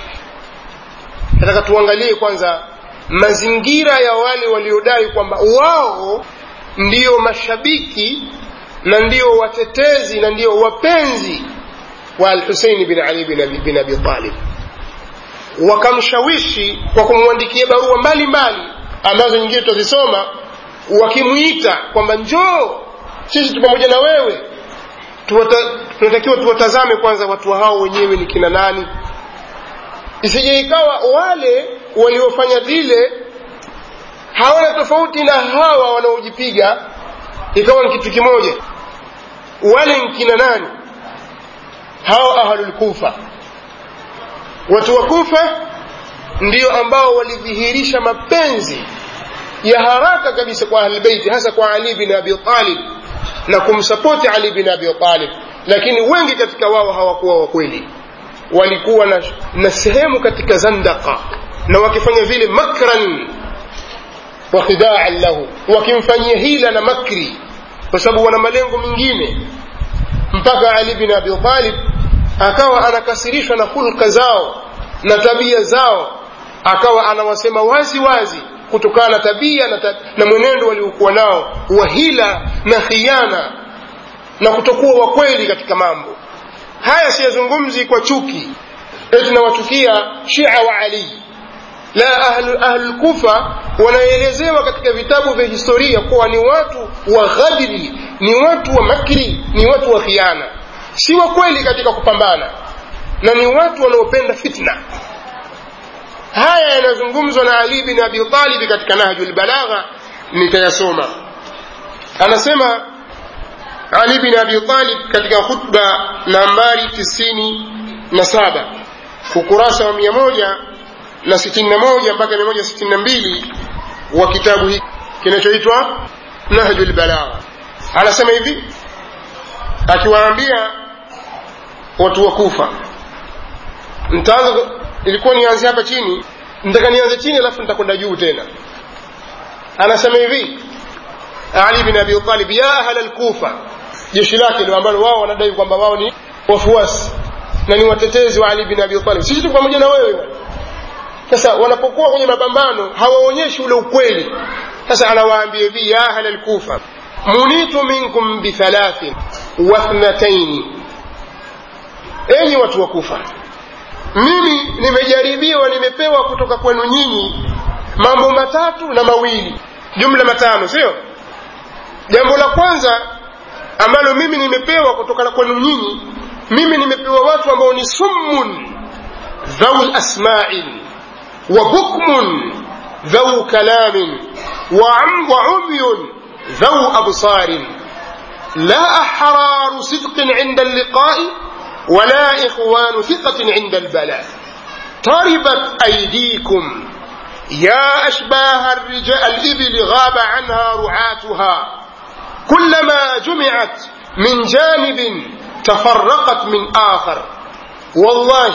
S1: nataka tuangalie kwanza mazingira ya wale waliodai kwamba wao ndiyo mashabiki na ndiyo watetezi na ndiyo wapenzi wa alhuseini bin ali bin abi, bin abi talib wakamshawishi kwa kumwandikia barua mbalimbali ambazo nyingine tutazisoma wakimwita kwamba njoo sisi tu pamoja na wewe tunatakiwa tuwatazame kwanza watu hao wenyewe ni kina nani isije ikawa wale waliofanya lile hawana tofauti na hawa wanaojipiga ikawa ni kitu kimoja wale ni kina nani hao ahlulkufa watu wa kufa ndio ambao walidhihirisha mapenzi ya haraka kabisa kwa ahlbeiti hasa kwa ali bin abi talib na kumsapoti ali bin abi talib lakini wengi katika wao hawakuwa wakweli walikuwa na, na sehemu katika zandaka na wakifanya vile makran wa khidaan lahu wakimfanyia hila na makri kwa sababu wana malengo mengine mpaka ali bin abi talib akawa anakasirishwa na hulka zao na tabia zao akawa anawasema wazi wazi kutokana na tabia na, ta, na mwenendo waliokuwa nao wa hila na khiana na kutokuwa wakweli katika mambo haya siyazungumzi kwa chuki eti nawachukia shia wa ali la ahlulkufa wanaelezewa katika vitabu vya historia kuwa ni watu wa ghadiri ni watu wa makri ni watu wa khiana si wa kweli katika kupambana na ni watu wanaopenda fitna haya yanazungumzwa na ali bin abi talibi katika nahju lbalagha nitayasoma anasema ali bin abi talib katika khutba nambari tisini na saba ukurasa wa mia moja na sitini na moja mpaka mia moja sitini na mbili wa kitabu hiki kinachoitwa nahju lbalagha anasema hivi akiwaambia watu wa kufa ntaanza ilikuwa nianze hapa chini nitaka nianze chini alafu nitakwenda juu tena anasema hivi ali bin abi talib ya ahla lkufa jeshi lake ndio ambalo wao wanadai kwamba wao ni wafuasi na ni watetezi wa ali bin abi talib sisi tuko pamoja na wewe sasa wanapokuwa kwenye mapambano hawaonyeshi ule ukweli sasa anawaambia hivi ya ahla lkufa munitu minkum bithalathin wathnataini enyi watu wa kufa mimi nimejaribiwa nimepewa kutoka kwenu nyinyi mambo matatu na mawili jumla matano sio jambo la kwanza ambalo mimi nimepewa kutoka kwenu nyinyi mimi nimepewa watu ambao ni summun dhau lasmain wa bukmun dhau kalamin wa umyun ذو أبصار لا أحرار صدق عند اللقاء ولا إخوان ثقة عند البلاء طربت أيديكم يا أشباه الرجال الإبل غاب عنها رعاتها كلما جمعت من جانب تفرقت من آخر والله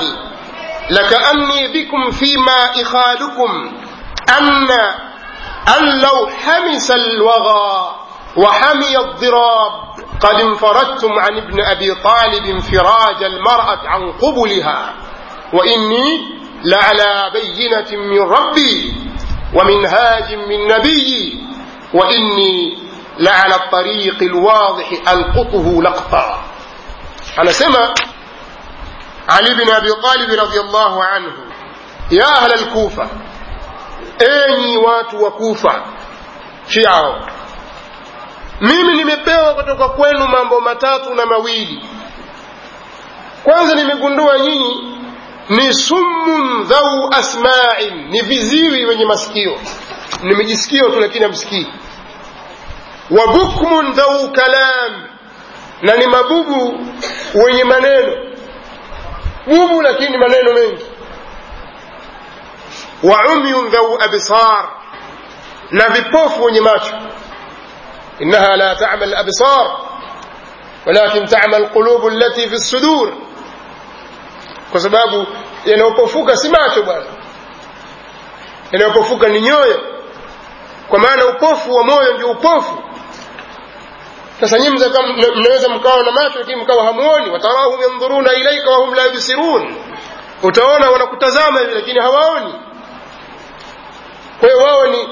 S1: لكأني بكم فيما إخالكم أن أن لو حمس الوغى وحمي الضراب قد انفردتم عن ابن أبي طالب انفراج المرأة عن قبلها وإني لعلى بينة من ربي ومنهاج من نبي وإني لعلى الطريق الواضح ألقطه لقطا أنا سمع ali bin abi talib radiallahu anhu ya ahla lkufa enyi watu wa kufa shiao mimi nimepewa kutoka kwenu mambo matatu na mawili kwanza nimegundua nyinyi ni summun dhau asma'in ni viziwi wenye masikio nimejisikio tu lakini hamsikii wa bukmun dhau kalam na ni mabubu wenye maneno bubu lakini maneno mengi wa umyun dhau absar na vipofu wenye macho innaha la ta'mal absar ولكن تعمى القلوب التي في الصدور kwa sababu yanayopofuka si macho bwana yanayopofuka ni nyoyo kwa maana upofu wa moyo ndio upofu sasa nyinyi mnaweza mkawa na macho lakini mkawa hamuoni watarahum yandhuruna ilaika wahum la yubsirun utaona wanakutazama hivi lakini hawaoni kwa hiyo wao ni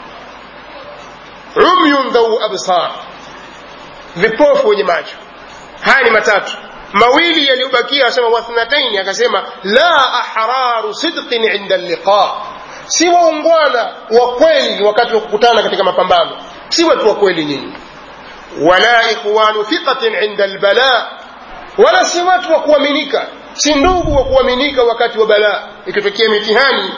S1: umyun dhau absar vipofu wenye macho haya ni matatu mawili yaliyobakia asema wathnataini akasema la ahraru sidqin inda liqa si waungwana wa kweli wakati wa kukutana katika mapambano si watu wa kweli nyinyi wala ikhwanu thiqatin inda albala wala si watu wa kuaminika si ndugu wa kuaminika wakati wa balaa ikitokea mitihani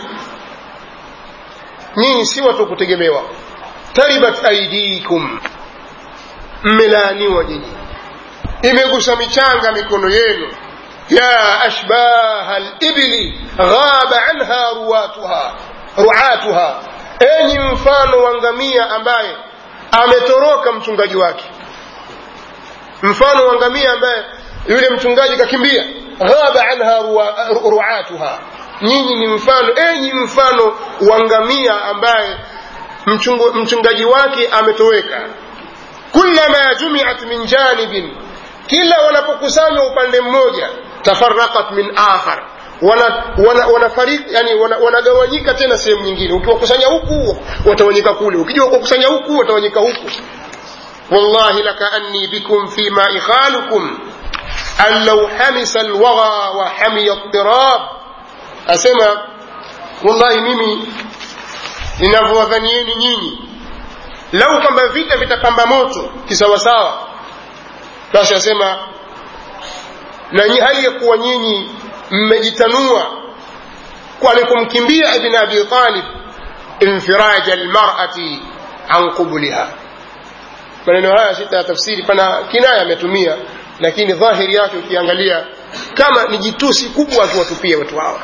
S1: nyinyi si watu wa kutegemewa taribat aidikum mmelaaniwa nyinyi imegusa michanga mikono yenu ya ashbaha libli ghaba anha ruwatuha ruatuha enyi mfano wa ngamia ambaye ametoroka mchungaji wake mfano wa ngamia ambaye yule mchungaji kakimbia ghaba anha ruatuha nyinyi ni mfano enyi mfano wa ngamia ambaye mchungu, mchungaji wake ametoweka kullama jumiat min janibin kila wanapokusanywa upande mmoja tafaraqat min akhar wanafariki wana, wana yani wanagawanyika wana tena sehemu nyingine ukiwakusanya huku watawanyika kule ukija kuwakusanya huku watawanyika huku wallahi lakaanni bikum fima ikhalukum an law hamisa alwagha wa hamiya tirab asema wallahi mimi ninavyowadhanieni nyinyi lau kwamba vita vitapamba moto kisawasawa basi asema na hali ya kuwa nyinyi mmejitanua kwani kumkimbia ibn abi talib infiraja almar'ati an qubuliha maneno haya sita tafsiri pana kinaya ametumia lakini dhahiri yake ukiangalia kama ni jitusi kubwa akiwatupia watu hawa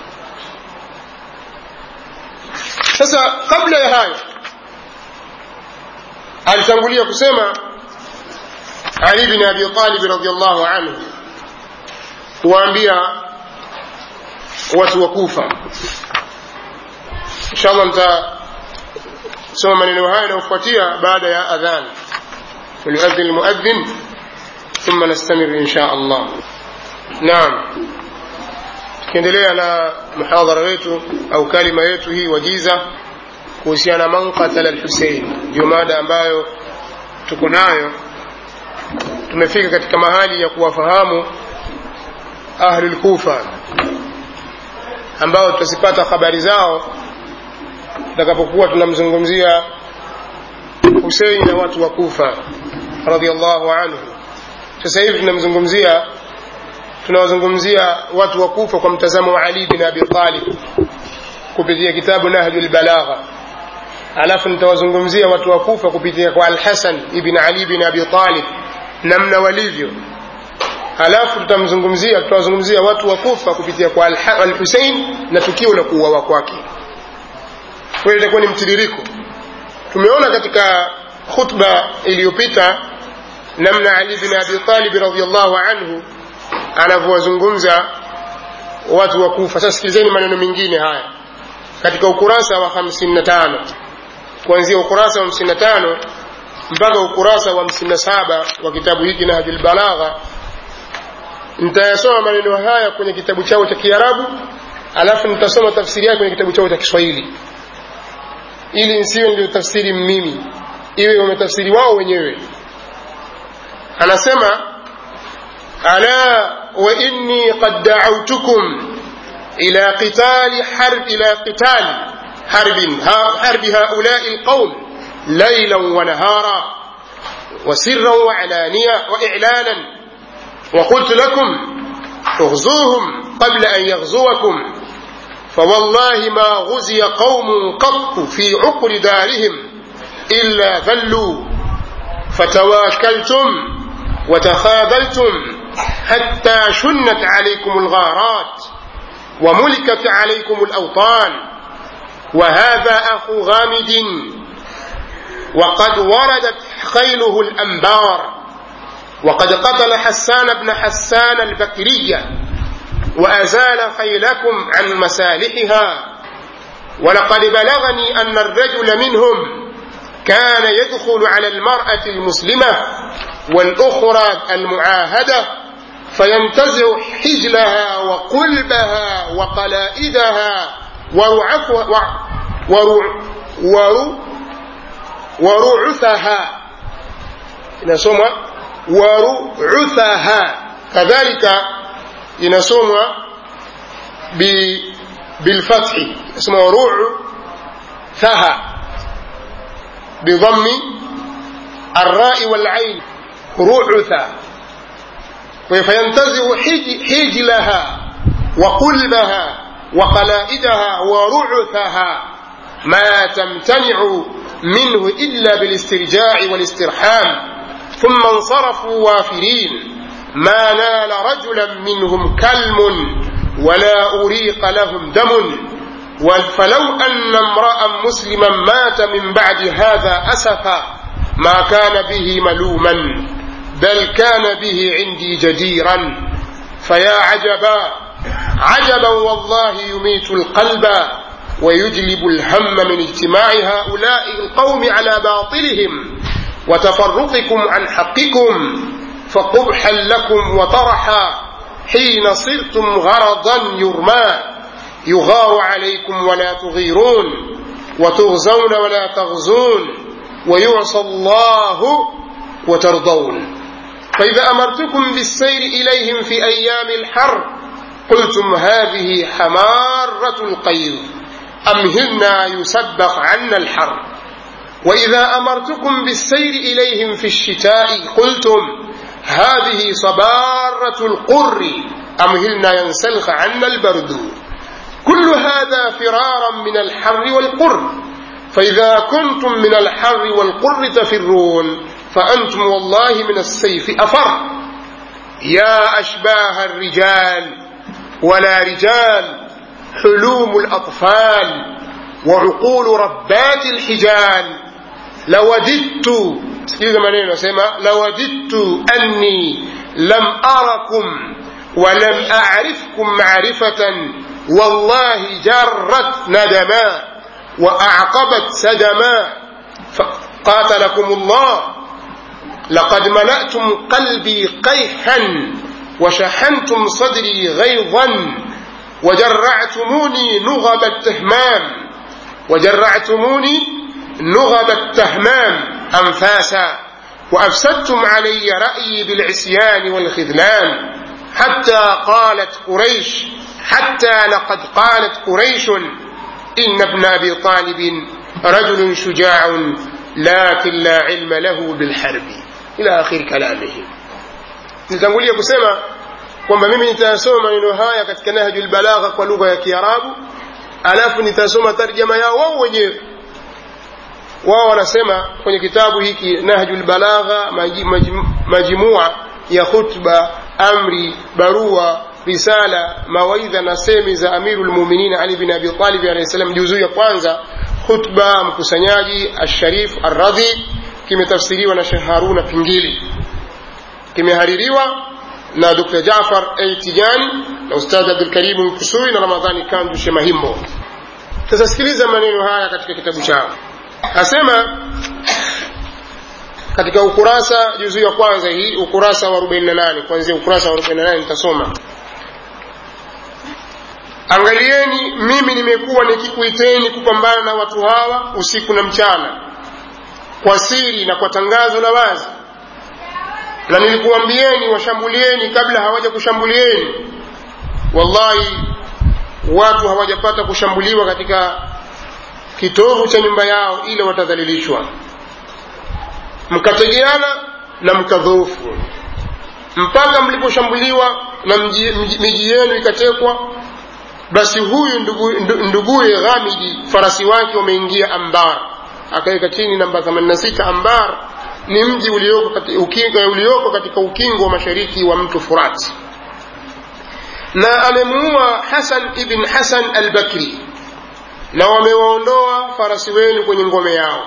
S1: sasa kabla ya hayo alitangulia kusema ali bin abi talib radiallahu anhu kuwaambia watu wa kufa inshallah nitasoma maneno haya yanayofuatia baada ya adhan وليؤذن المؤذن ثم نستمر إن شاء الله نعم tukiendelea na muhadhara wetu au kalima yetu hii wajiza kuhusiana man qatala lhusein ndio mada ambayo tuko nayo tumefika katika mahali ya kuwafahamu ahlulkufa ambao tutazipata habari zao tutakapokuwa tunamzungumzia husein na watu wa kufa radiallahu anhu sasa hivi tunamzungumzia tunawazungumzia watu wa kufa kwa mtazamo wa ali bin abi talib kupitia kitabu nahju lbalagha alafu nitawazungumzia watu wa kufa kupitia kwa alhasan ibn ali bin abi talib namna walivyo alafu tutamzungumzia tutawazungumzia watu wa kufa kupitia kwa alhusein na tukio la kuuawa kwake kwa hiyo itakuwa ni mtiririko tumeona katika khutba iliyopita namna ali bin abi talib radiallahu anhu anavyowazungumza watu wa kufa sasa sikilizeni maneno mengine haya katika ukurasa wa 55 kuanzia ukurasa wa 55 mpaka ukurasa wa 57 wa kitabu hiki nahjul balagha nitayasoma maneno haya kwenye kitabu chao cha kiarabu alafu nitasoma tafsiri yake kwenye kitabu chao cha kiswahili ili nsiwe ndio tafsiri mimi iwe wametafsiri wao wenyewe anasema ala وإني قد دعوتكم إلى قتال حرب إلى قتال حرب حرب هؤلاء القوم ليلا ونهارا وسرا وعلانية وإعلانا وقلت لكم اغزوهم قبل أن يغزوكم فوالله ما غزي قوم قط في عقر دارهم إلا ذلوا فتواكلتم وتخاذلتم حتى شنت عليكم الغارات وملكت عليكم الأوطان وهذا أخو غامد وقد وردت خيله الأنبار وقد قتل حسان بن حسان البكرية وأزال خيلكم عن مسالحها ولقد بلغني أن الرجل منهم كان يدخل على المرأة المسلمة والأخرى المعاهدة فينتزع حجلها وقلبها وقلائدها ورعفها ورع ورع ورعثها inasomwa waru'uthaha kadhalika inasomwa bi bilfathi inasomwa waru'thaha bidhammi الراء والعين رعثا فينتزع حجلها وقلبها وقلائدها ورعثها ما تمتنع منه إلا بالاسترجاع والاسترحام ثم انصرفوا وافرين ما نال رجلا منهم كلم ولا أريق لهم دم فلو أن امرأ مسلما مات من بعد هذا أسفا ما كان به ملوما بل كان به عندي جديرا فيا عجبا عجبا والله يميت القلب ويجلب الهم من اجتماع هؤلاء القوم على باطلهم وتفرقكم عن حقكم فقبحا لكم وطرحا حين صرتم غرضا يرمى يغار عليكم ولا تغيرون وتغزون ولا تغزون ويعصى الله وترضون فإذا أمرتكم بالسير إليهم في أيام الحر قلتم هذه حمارة القيظ أمهلنا يسبق عنا الحر وإذا أمرتكم بالسير إليهم في الشتاء قلتم هذه صبارة القر أمهلنا ينسلخ عنا البرد كل هذا فرارا من الحر والقر فإذا كنتم من الحر والقر تفرون فأنتم والله من السيف أفر يا أشباه الرجال ولا رجال حلوم الأطفال وعقول ربات الحجال لوددت sikiliza maneno nasema lawadidtu anni lam arakum walam arifkum marifatan wallahi jarrat nadama واعقبت سدما قاتلكم الله لقد ملأتم قلبي قيحا وشحنتم صدري غيظا وجرعتموني نغب التهمام وجرعتموني نغب التهمام أنفاسا وأفسدتم علي رأيي بالعصيان والخذلان حتى قالت قريش حتى لقد قالت قريش إن ابن أبي طالب رجل شجاع لكن لا علم له بالحرب إلى آخر كلامه nitangulia kusema kwamba mimi nitasoma maneno haya katika nahjul balagha kwa lugha ya kiarabu alafu nitasoma tarjama yao wao wenyewe wao wanasema kwenye kitabu hiki nahjul balagha majimua ya khutba amri barua risala mawaidha na semi za amiru lmuminin ali bin abi talib alahi salam juzuu ya kwanza khutba mkusanyaji alsharif arradhi kimetafsiriwa na shekh haruna pingili kimehaririwa na dr jafar a tijani na ustadh abdulkarimu mkusui na ramadhani kandu shemahimbo sasa sikiliza maneno haya katika kitabu chao asema katika ukurasa juzuu ya kwanza hii ukurasa wa 48 kuanzia ukurasa wa 48 nitasoma angalieni mimi nimekuwa nikikuiteni kupambana na watu hawa usiku na mchana kwa siri na kwa tangazo la wazi na nilikuambieni washambulieni kabla hawaja kushambulieni wallahi watu hawajapata kushambuliwa katika kitovu cha nyumba yao ila watadhalilishwa mkategeana na mkadhoofu mpaka mliposhambuliwa na miji yenu ikatekwa basi huyu nduguye ndugu ghamidi farasi wake wameingia ambar akaweka chini namba 86 ambar ni mji ulioko katika, ukingo, ulioko katika ukingo wa mashariki wa mto furati na amemuua hasan ibn hasan albakri na wamewaondoa farasi wenu kwenye ngome yao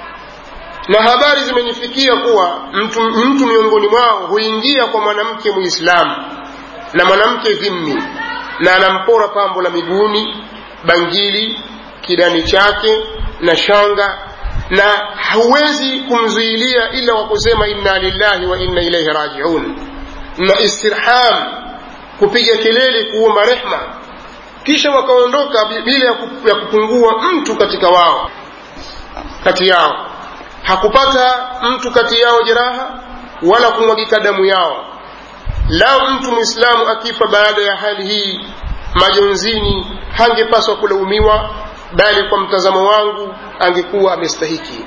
S1: na habari zimenifikia kuwa mtu, mtu miongoni mwao huingia kwa mwanamke muislamu na mwanamke dhimmi na anampora pambo la miguuni bangili kidani chake na shanga na hauwezi kumzuilia ila kwa kusema inna lillahi wa inna ilaihi rajiun na istirham kupiga kelele kuomba rehma kisha wakaondoka bila ya kupungua mtu katika wao kati yao hakupata mtu kati yao jeraha wala kumwagika damu yao lao mtu mwislamu akifa baada ya hali hii majonzini hangepaswa kulaumiwa bali kwa mtazamo wangu angekuwa amestahiki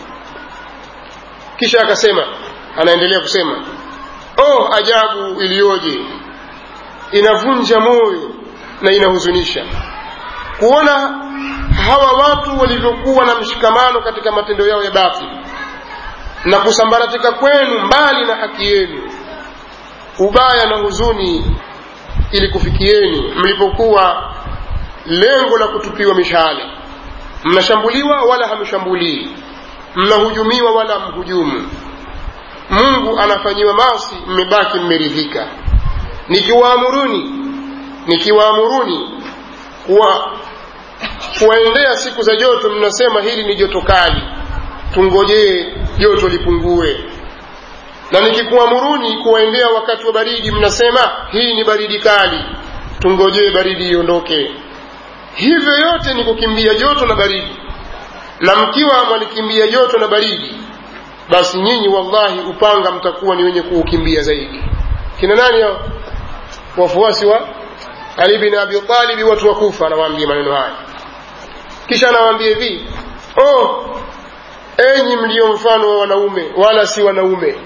S1: kisha akasema anaendelea kusema oh ajabu iliyoje inavunja moyo na inahuzunisha kuona hawa watu walivyokuwa na mshikamano katika matendo yao ya batili na kusambaratika kwenu mbali na haki yenu ubaya na huzuni ili kufikieni mlipokuwa lengo la kutupiwa mishale mnashambuliwa wala hamshambulii mnahujumiwa wala mhujumu mungu anafanyiwa masi mmebaki mmeridhika nikiwaamuruni nikiwaamuruni kuwa kuwaendea siku za joto mnasema hili ni joto kali tungojee joto lipungue na nikikuamuruni kuwaendea wakati wa baridi mnasema hii ni baridi kali tungojee baridi iondoke hivyo yote ni kukimbia joto na baridi na mkiwa mwalikimbia joto na baridi basi nyinyi wallahi upanga mtakuwa ni wenye kuukimbia zaidi kina nani hao wafuasi wa ali bin abi talibi watu wa kufa anawaambia maneno haya kisha anawaambia hivi oh enyi mlio mfano wa wanaume wala si wanaume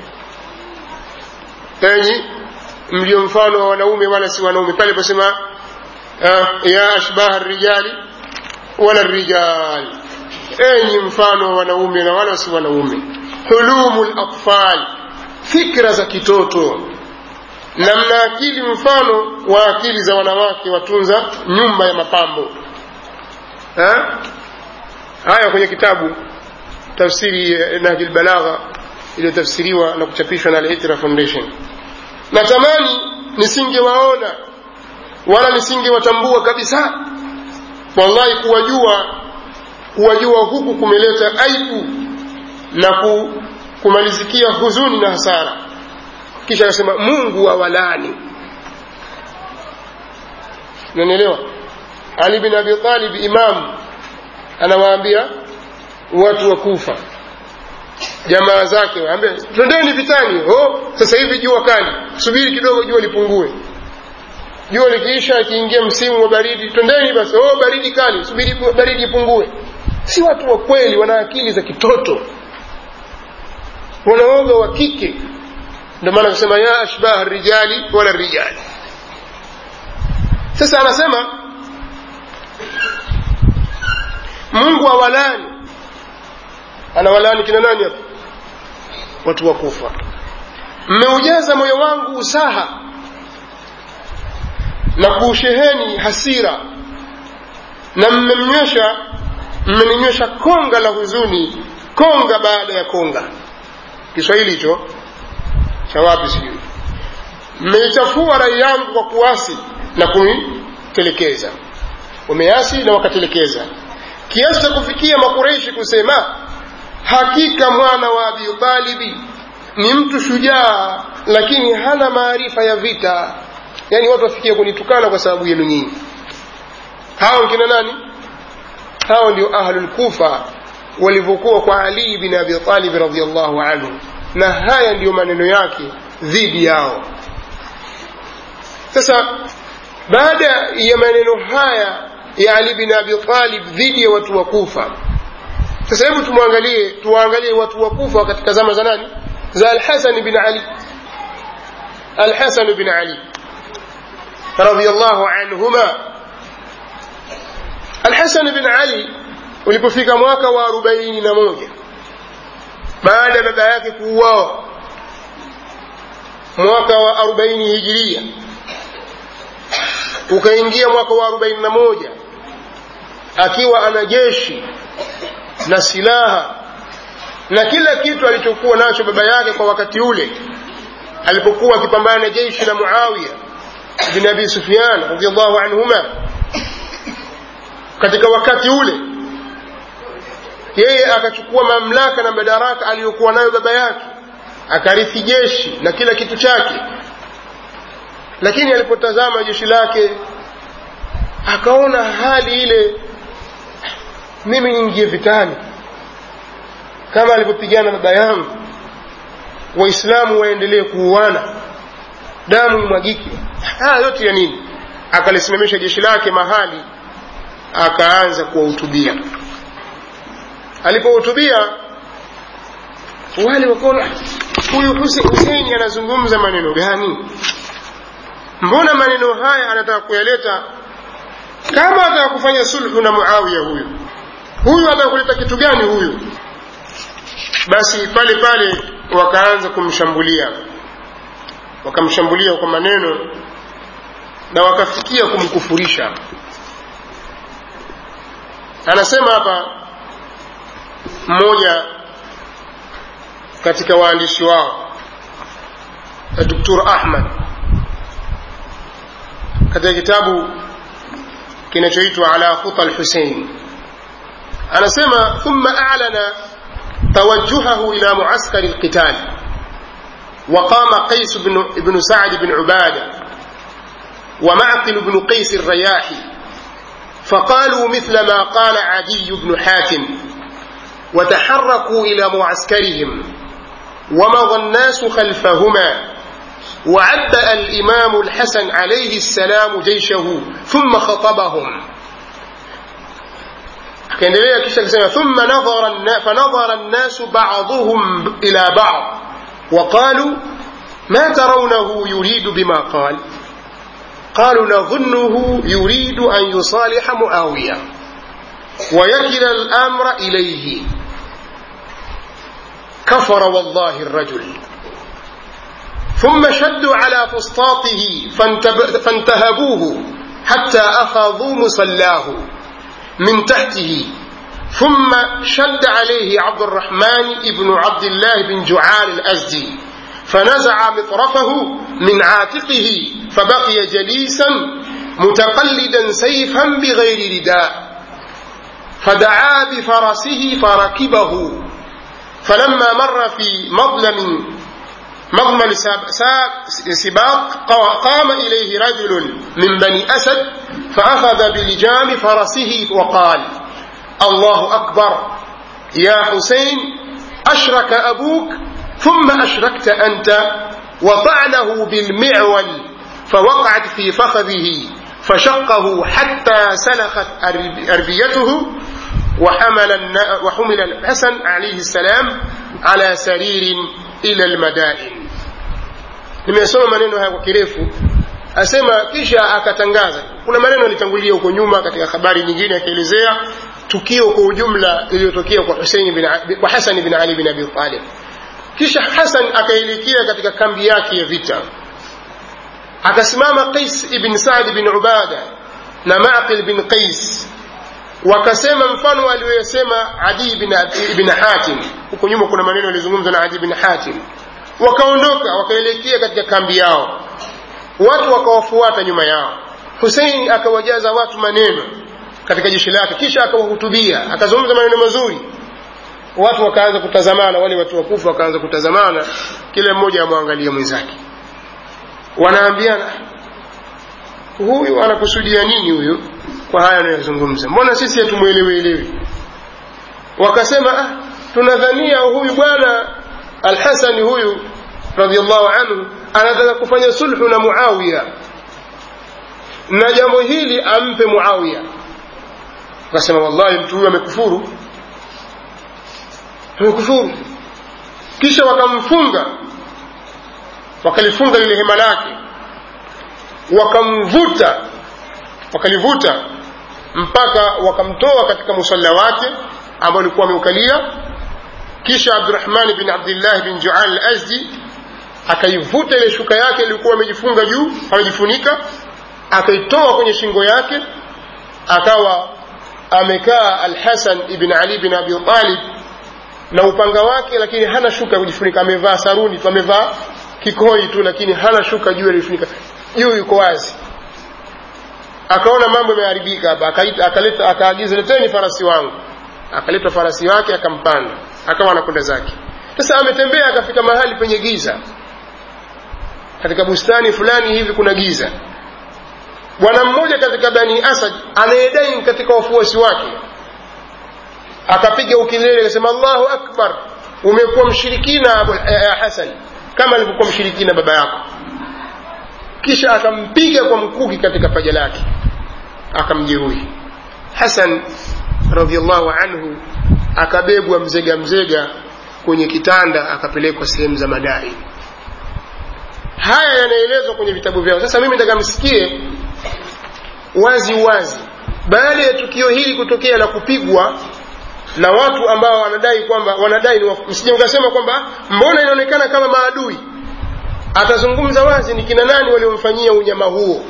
S1: enyi mlio mfano wa wanaume wala si wanaume pale posema uh, ya ashbaha rijali wala rijal enyi mfano wa wanaume na wala si wanaume hulumu latfal fikra za kitoto na mna akili mfano wa akili za wanawake watunza nyumba ya mapambo ha? haya kwenye kitabu tafsiri nahji lbalagha iliyotafsiriwa na kuchapishwa na al-Itra Foundation. Natamani nisingewaona wala nisingewatambua kabisa. Wallahi, kuwajua kuwajua huku kumeleta aibu na ku, kumalizikia huzuni na hasara. Kisha akasema Mungu awalani. Unanielewa? Ali bin Abi Talib imam anawaambia watu wa Kufa jamaa zake waambia twendeni vitani oh sasa hivi jua kali subiri kidogo jua lipungue jua likiisha ikiingia msimu wa baridi twendeni basi oh baridi kali subiri baridi ipungue si watu wa kweli wana akili za kitoto wanaoga wa kike ndio maana kusema ya ashbah rijali wala rijali sasa anasema mungu awalani anawalani kina nani hapo watu wa kufa mmeujaza moyo wangu usaha na kuusheheni hasira na mmemnywesha mmeninywesha konga la huzuni konga baada ya konga kiswahili hicho cha wapi sijui mmeichafua rai yangu kwa kuasi na kunitelekeza wameasi na wakatelekeza kiasi cha kufikia makureishi kusema hakika mwana wa abi talibi ni mtu shujaa lakini hana maarifa ya vita yaani watu wafikia kunitukana kwa sababu yenu nyinyi hao kina nani hao ndio ahlul kufa walivyokuwa kwa ali bin abi talib radiallahu anhu na haya ndiyo maneno yake dhidi yao sasa baada ya maneno haya ya ali bin abi talib dhidi ya watu wa kufa sasa hebu tumwangalie tuwaangalie watu wa kufa katika zama za nani za alhasan bin ali alhasan bin ali radiallahu anhuma alhasan bin ali ulipofika mwaka wa arobaini na moja baada ya baba yake kuuawa mwaka wa arobaini hijiria ukaingia mwaka wa arobaini na moja akiwa ana jeshi na silaha na kila kitu alichokuwa nacho baba yake kwa wakati ule alipokuwa akipambana na jeshi la muawiya bin abi sufyan radiallahu anhuma katika wakati ule yeye akachukua mamlaka na madaraka aliyokuwa nayo baba yake akarithi jeshi na kila kitu chake lakini alipotazama jeshi lake akaona hali ile mimi niingie vitani kama alivyopigana baba yangu waislamu waendelee kuuana damu imwagike haya yote ya nini akalisimamisha jeshi lake mahali akaanza kuwahutubia alipohutubia wale wakaona huyu huseini anazungumza maneno gani mbona maneno haya anataka kuyaleta kama ataka kufanya sulhu na muawiya huyu huyu ataka kuleta kitu gani huyu basi pale pale wakaanza kumshambulia wakamshambulia kwa maneno na wakafikia kumkufurisha anasema hapa mmoja katika waandishi wao Dr. Ahmad katika kitabu kinachoitwa ala khuta al-Husayn anasema thumma a'lana توجهه إلى معسكر القتال وقام قيس بن, بن سعد بن عبادة ومعقل بن قيس الرياحي فقالوا مثل ما قال عدي بن حاتم وتحركوا إلى معسكرهم ومضى الناس خلفهما وعبأ الإمام الحسن عليه السلام جيشه ثم خطبهم akaendelea kisha akisema thumma nadhara fanadhara nnasu baduhum ila bad waqalu ma tarawnahu yuridu bima qal قالوا نظنه يريد أن يصالح معاوية ويكل الأمر إليه كفر والله الرجل ثم شدوا على فسطاطه فانتهبوه حتى أخذوا مصلاه من تحته ثم شد عليه عبد الرحمن بن عبد الله بن جعال الأزدي فنزع مطرفه من عاتقه فبقي جليسا متقلدا سيفا بغير رداء فدعا بفرسه فركبه فلما مر في مظلم مضمن سباق قام إليه رجل من بني أسد فأخذ بلجام فرسه وقال الله أكبر يا حسين أشرك أبوك ثم أشركت أنت وطعنه بالمعول فوقعت في فخذه فشقه حتى سلخت أربيته وحمل وحمل الحسن عليه السلام على سرير ila almadain nimesoma maneno haya kwa kirefu asema kisha akatangaza kuna maneno alitangulia huko nyuma katika habari nyingine akielezea tukio kwa ujumla lililotokea kwa Hussein bin kwa Hassan bin Ali bin Abi Talib kisha Hassan akaelekea katika kambi yake ya vita akasimama Qais ibn Sa'd bin Ubada na Maqil bin Qais wakasema mfano aliyosema Adi ibn, ibn Hatim huko nyuma kuna maneno yalizungumzwa na Adi ibn Hatim wakaondoka wakaelekea katika kambi yao watu wakawafuata nyuma yao Hussein akawajaza watu maneno katika jeshi lake kisha akawahutubia akazungumza maneno mazuri watu wakaanza kutazamana wale watu wakufa wakaanza kutazamana kila mmoja amwangalia mwenzake wanaambiana huyu anakusudia nini huyu kwa haya anayozungumza mbona sisi hatumwelewielewi wakasema ah, tunadhania huyu bwana alhasani huyu radiallahu anhu anataka kufanya sulhu na muawiya na jambo hili ampe muawiya akasema wallahi mtu huyu amekufuru amekufuru kisha wakamfunga wakalifunga lile hema lake wakamvuta wakalivuta mpaka wakamtoa katika musalla wake ambao alikuwa ameukalia kisha abdurahmani bin abdillah bin jual al azdi akaivuta ile shuka yake ilikuwa amejifunga juu amejifunika akaitoa kwenye shingo yake akawa amekaa alhasan ibn ali bin abi talib na upanga wake lakini hana shuka ya kujifunika amevaa saruni tu amevaa kikoi tu lakini hana shuka juu alifunika juu yuko wazi akaona mambo yameharibika hapa akaleta akaagiza leteni farasi wangu akaleta farasi wake akampanda akawa anakwenda zake sasa ametembea akafika mahali penye giza katika bustani fulani hivi kuna giza bwana mmoja katika bani asad anayedai katika wafuasi wake akapiga ukilele akasema allahu akbar umekuwa mshirikina abu hasan kama alivyokuwa mshirikina baba yako kisha akampiga kwa mkuki katika paja lake akamjeruhi hasan radiallahu anhu akabebwa mzega mzega kwenye kitanda akapelekwa sehemu za madai haya yanaelezwa kwenye vitabu vyao sasa mimi nataka msikie wazi wazi baada ya tukio hili kutokea la kupigwa na watu ambao wanadai kwamba wanadai msije mkasema kwamba mbona inaonekana kama maadui atazungumza wazi ni kina nani waliomfanyia unyama huo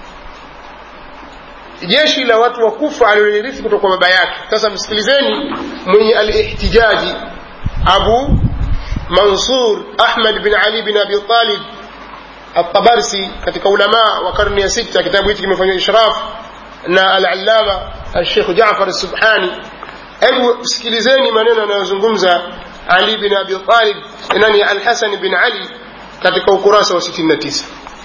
S1: jeshi la watu wa kufa alilorithi kutoka kwa baba yake sasa msikilizeni mwenye alihtijaji abu mansur ahmad bin ali bin abi talib الطبرسي katika ulama wa karne ya sita kitabu hiki kimefanywa ishraf na al-allama al-sheikh Jaafar as-Subhani hebu sikilizeni maneno anayozungumza Ali bin Abi Talib nani al-Hasan bin Ali katika ukurasa wa 69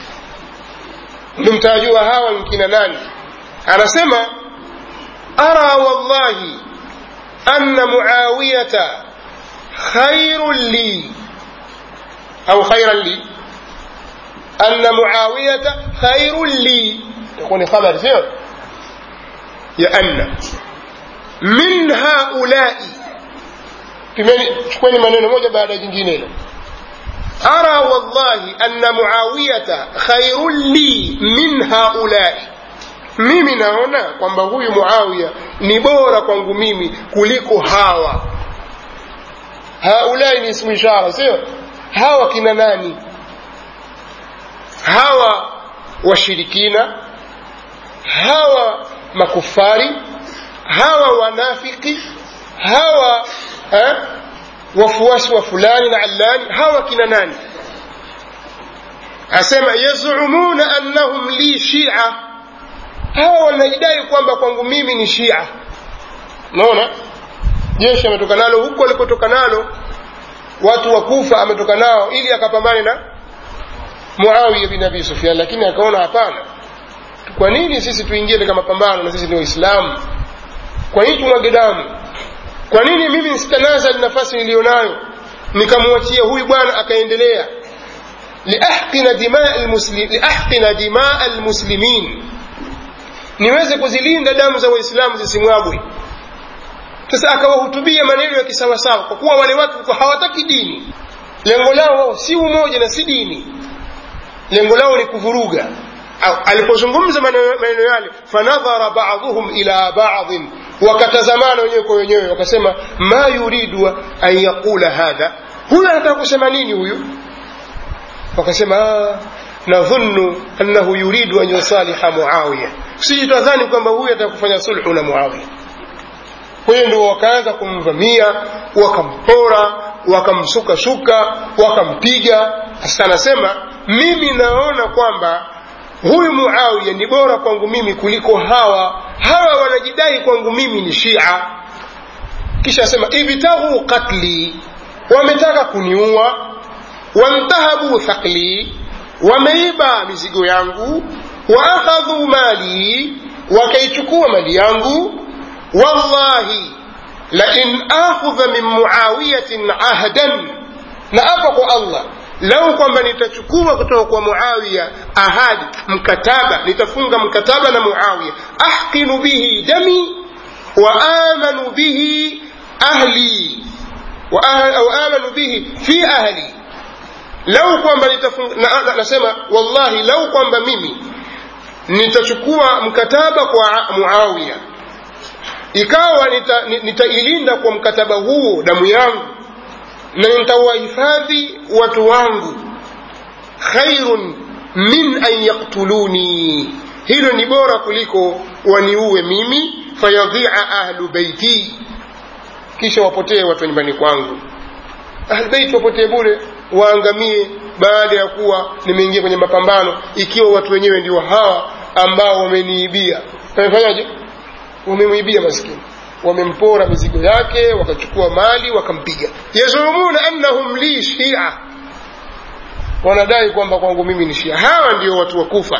S1: mtajua hawa ni kina nani anasema ara wallahi anna muawiyata khairun li au khairan li أن معاوية خير لي يكون خبر سير يأن من هؤلاء chukweni maneno moja baada ya jingine ara wallahi anna muawiyata khairun li min haulai mimi naona kwamba huyu muawiya ni bora kwangu mimi kuliko hawa haulai ni ismu ishara sio hawa kina nani hawa washirikina hawa makufari hawa wanafiki hawa eh, wafuasi wa fulani na allani hawa kina nani asema yazumuna annahum li shia hawa wanajidai kwamba kwangu mimi ni shia naona jeshi ametoka nalo huko alikotoka nalo watu wa kufa ametoka nao ili akapambane na muawiya bin abi sufyan lakini akaona hapana kwa nini sisi tuingie katika mapambano na sisi ni waislamu kwa nini tumwage damu kwa nini mimi nsitanazali nafasi niliyonayo nikamwachia huyu bwana akaendelea liahqina dimaa almuslim, liahqina dimaa almuslimin niweze kuzilinda damu za waislamu zisimwagwe sasa akawahutubia maneno ya kisawasawa kwa kuwa wale watu hawataki dini lengo lao wao si umoja na si dini lengo lao ni kuvuruga alipozungumza maneno yale fanadhara baadhuhum ila baadhin wakatazamana wenyewe kwa wenyewe wakasema ma yuridu an yaqula hadha huyu anataka kusema nini huyu wakasema nadhunnu annahu yuridu an yusaliha muawiya sisi twadhani kwamba huyu ataka kufanya sulhu na muawiya kwa hiyo ndio wakaanza kumvamia wakampora wakamsukasuka wakampiga sasa anasema mimi naona kwamba huyu muawiya ni bora kwangu mimi kuliko hawa hawa wanajidai kwangu mimi ni shia kisha asema ibtaghu qatli wametaka kuniua wantahabu thaqli wameiba mizigo yangu waakhadhu mali wakaichukua mali yangu wallahi lain akhudha min muawiyatin ahdan na apa kwa allah lau kwamba nitachukua kutoka kwa muawiya ahadi mkataba nitafunga mkataba na muawiya ahqinu bihi dami wa amanu bihi ahli wa ah- au amanu bihi fi ahli lau kwamba nitafunga na, na, nasema wallahi lau kwamba mimi nitachukua mkataba kwa muawiya ikawa nitailinda nita nitailinda kwa mkataba huo damu yangu na nitawahifadhi watu wangu khairun min an yaktuluni hilo ni bora kuliko waniue mimi fayadhia ahlu beiti kisha wapotee watu wa nyumbani kwangu ahlbeiti wapotee bure waangamie baada ya kuwa nimeingia kwenye mapambano ikiwa watu wenyewe ndio hawa ambao wameniibia wamefanyaje wamemwibia maskini wamempora mizigo yake wakachukua mali wakampiga yazumuna annahum li shia wanadai kwamba kwangu mimi ni shia hawa ndio watu wa kufa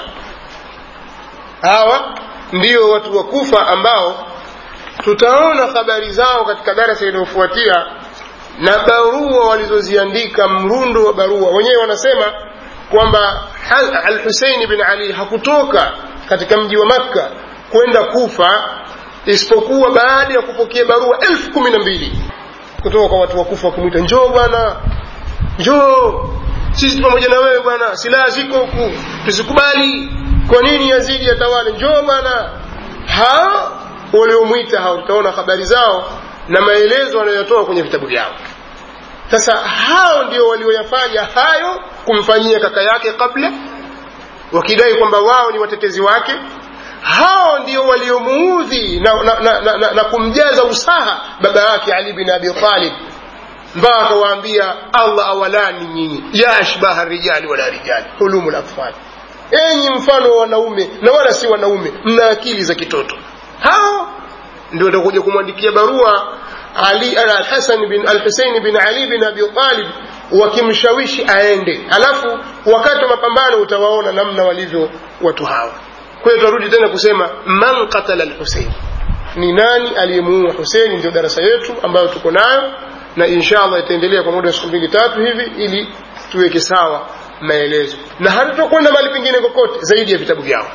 S1: hawa ndio watu wa kufa ambao tutaona habari zao katika darasa inayofuatia na barua walizoziandika mrundo wa barua wenyewe wanasema kwamba alhuseini bin ali hakutoka katika mji wa makka kwenda kufa isipokuwa baada ya kupokea barua elfu kumi na mbili kutoka kwa watu wa kufa wakimwita njoo bwana njoo sisi pamoja na wewe bwana silaha ziko huku tusikubali kwa nini yazidi yatawale njoo bwana hao waliomwita hao tutaona habari zao na maelezo wanayotoa kwenye vitabu vyao sasa hao ndio walioyafanya hayo kumfanyia kaka yake kabla wakidai kwamba wao ni watetezi wake hao ndio waliomuudhi na, na, na, na, na, na kumjaza usaha baba yake ali bin abi talib mpaka akawaambia allah awalani nyinyi ya ashbaha rijali wala rijali hulumu latfal enyi mfano wa wanaume na wala si wanaume mna akili za kitoto hao ndio watakuja kumwandikia barua ali alhasan bin alhusein bin ali bin abi talib wakimshawishi aende alafu wakati wa mapambano utawaona namna walivyo watu hawa kwa hiyo tunarudi tena kusema man qatala alhusein ni nani aliyemuua husein ndio darasa yetu ambayo tuko nayo na insha allah itaendelea kwa muda wa siku mbili tatu hivi ili tuweke sawa maelezo na hatutakwenda mahali pengine kokote zaidi ya vitabu vyao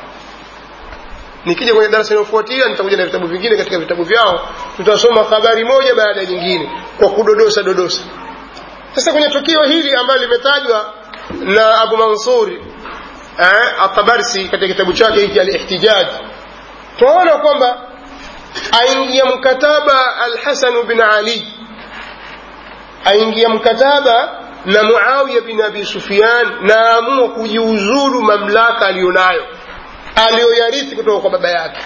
S1: nikija kwenye darasa inayofuatia nitakuja na vitabu vingine katika vitabu vyao tutasoma habari moja baada ya nyingine kwa kudodosa dodosa sasa kwenye tukio hili ambalo limetajwa na abu mansuri eh, atabarsi katika kitabu chake hiki alihtijaj tunaona kwamba aingia mkataba alhasanu bin ali aingia mkataba na muawiya bin abi sufyan na aamua kujiuzuru mamlaka aliyonayo aliyoyarithi kutoka kwa baba yake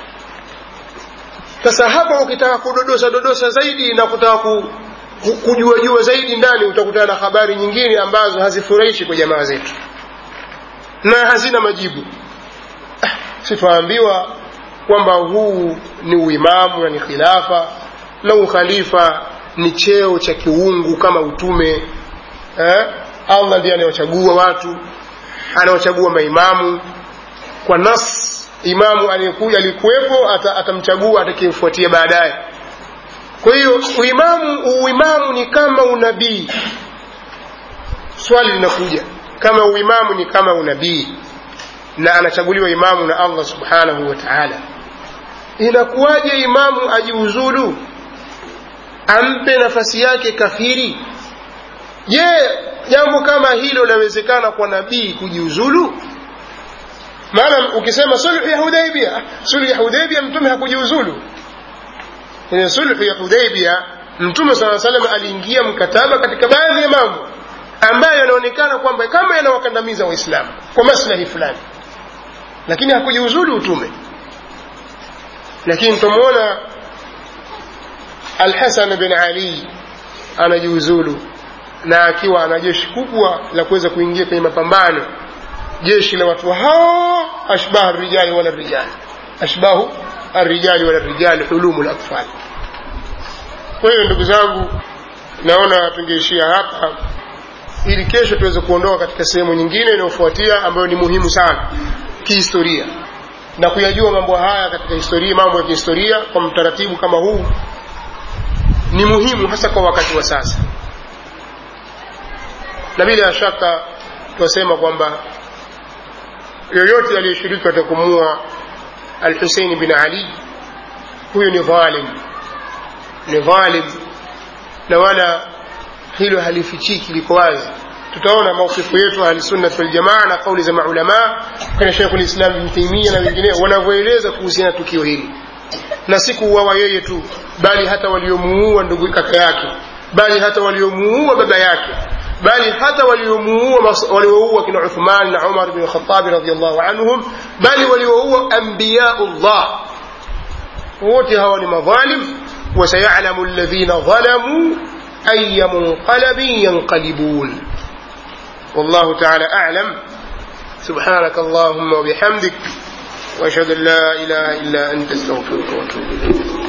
S1: sasa hapa ukitaka kudodosa dodosa zaidi na kutaka ku, ku, kujua jua zaidi ndani utakutana na habari nyingine ambazo hazifurahishi kwa jamaa zetu na hazina majibu ah, sitwaambiwa kwamba huu ni uimamu na ni khilafa na ukhalifa ni cheo cha kiungu kama utume eh? allah ndiye anayewachagua watu anawachagua maimamu kwa nas imamu aliyekuja alikuwepo atamchagua atakayemfuatia baadaye kwa hiyo uimamu uimamu ni kama unabii swali linakuja kama uimamu ni kama unabii na anachaguliwa imamu na allah subhanahu wa taala inakuwaje imamu ajiuzulu ampe nafasi yake kafiri je jambo kama hilo lawezekana kwa nabii kujiuzulu maana ukisema sulhu ya hudaibia sulhu ya hudaibia mtume hakujiuzulu kwenye sulhu ya hudaibia mtume saa salam aliingia mkataba katika baadhi ya mambo ambayo yanaonekana kwamba kama yanawakandamiza waislamu kwa maslahi fulani lakini hakujiuzulu utume lakini tumwona alhasan bin ali anajiuzulu na akiwa ana jeshi kubwa la kuweza kuingia kwenye mapambano jeshi la watu hao ashbahu rijali wala rijali ashbahu arrijali wala rijali hulumu latfal kwa hiyo ndugu zangu naona tungeishia hapa ili kesho tuweze kuondoka katika sehemu nyingine inayofuatia ambayo ni muhimu sana kihistoria na kuyajua mambo haya katika historia mambo ya kihistoria kwa mtaratibu kama huu ni muhimu hasa kwa wakati wa sasa na bila shaka tunasema kwamba yoyote aliyeshiriki katika kumua alhusein bin ali huyu ni dhalim ni dhalim na wala hilo halifichiki liko wazi tutaona maukifu yetu ahlisunnat waljamaa na kauli za maulamaa kina shekhu lislam bin taimia na wengineo wanavyoeleza kuhusiana na tukio hili na si kuuawa yeye tu bali hata waliomuua ndugu kaka yake bali hata waliomuua baba yake bali hata waliomuua walioua kina uthman na umar bin khatabi radiallahu anhum bali walioua anbiyaullah wote hawa ni madhalim وسيعلم الذين ظلموا أي منقلب ينقلبون والله تعالى أعلم سبحانك اللهم وبحمدك وأشهد أن لا إله إلا أنت استغفرك وأتوب إليك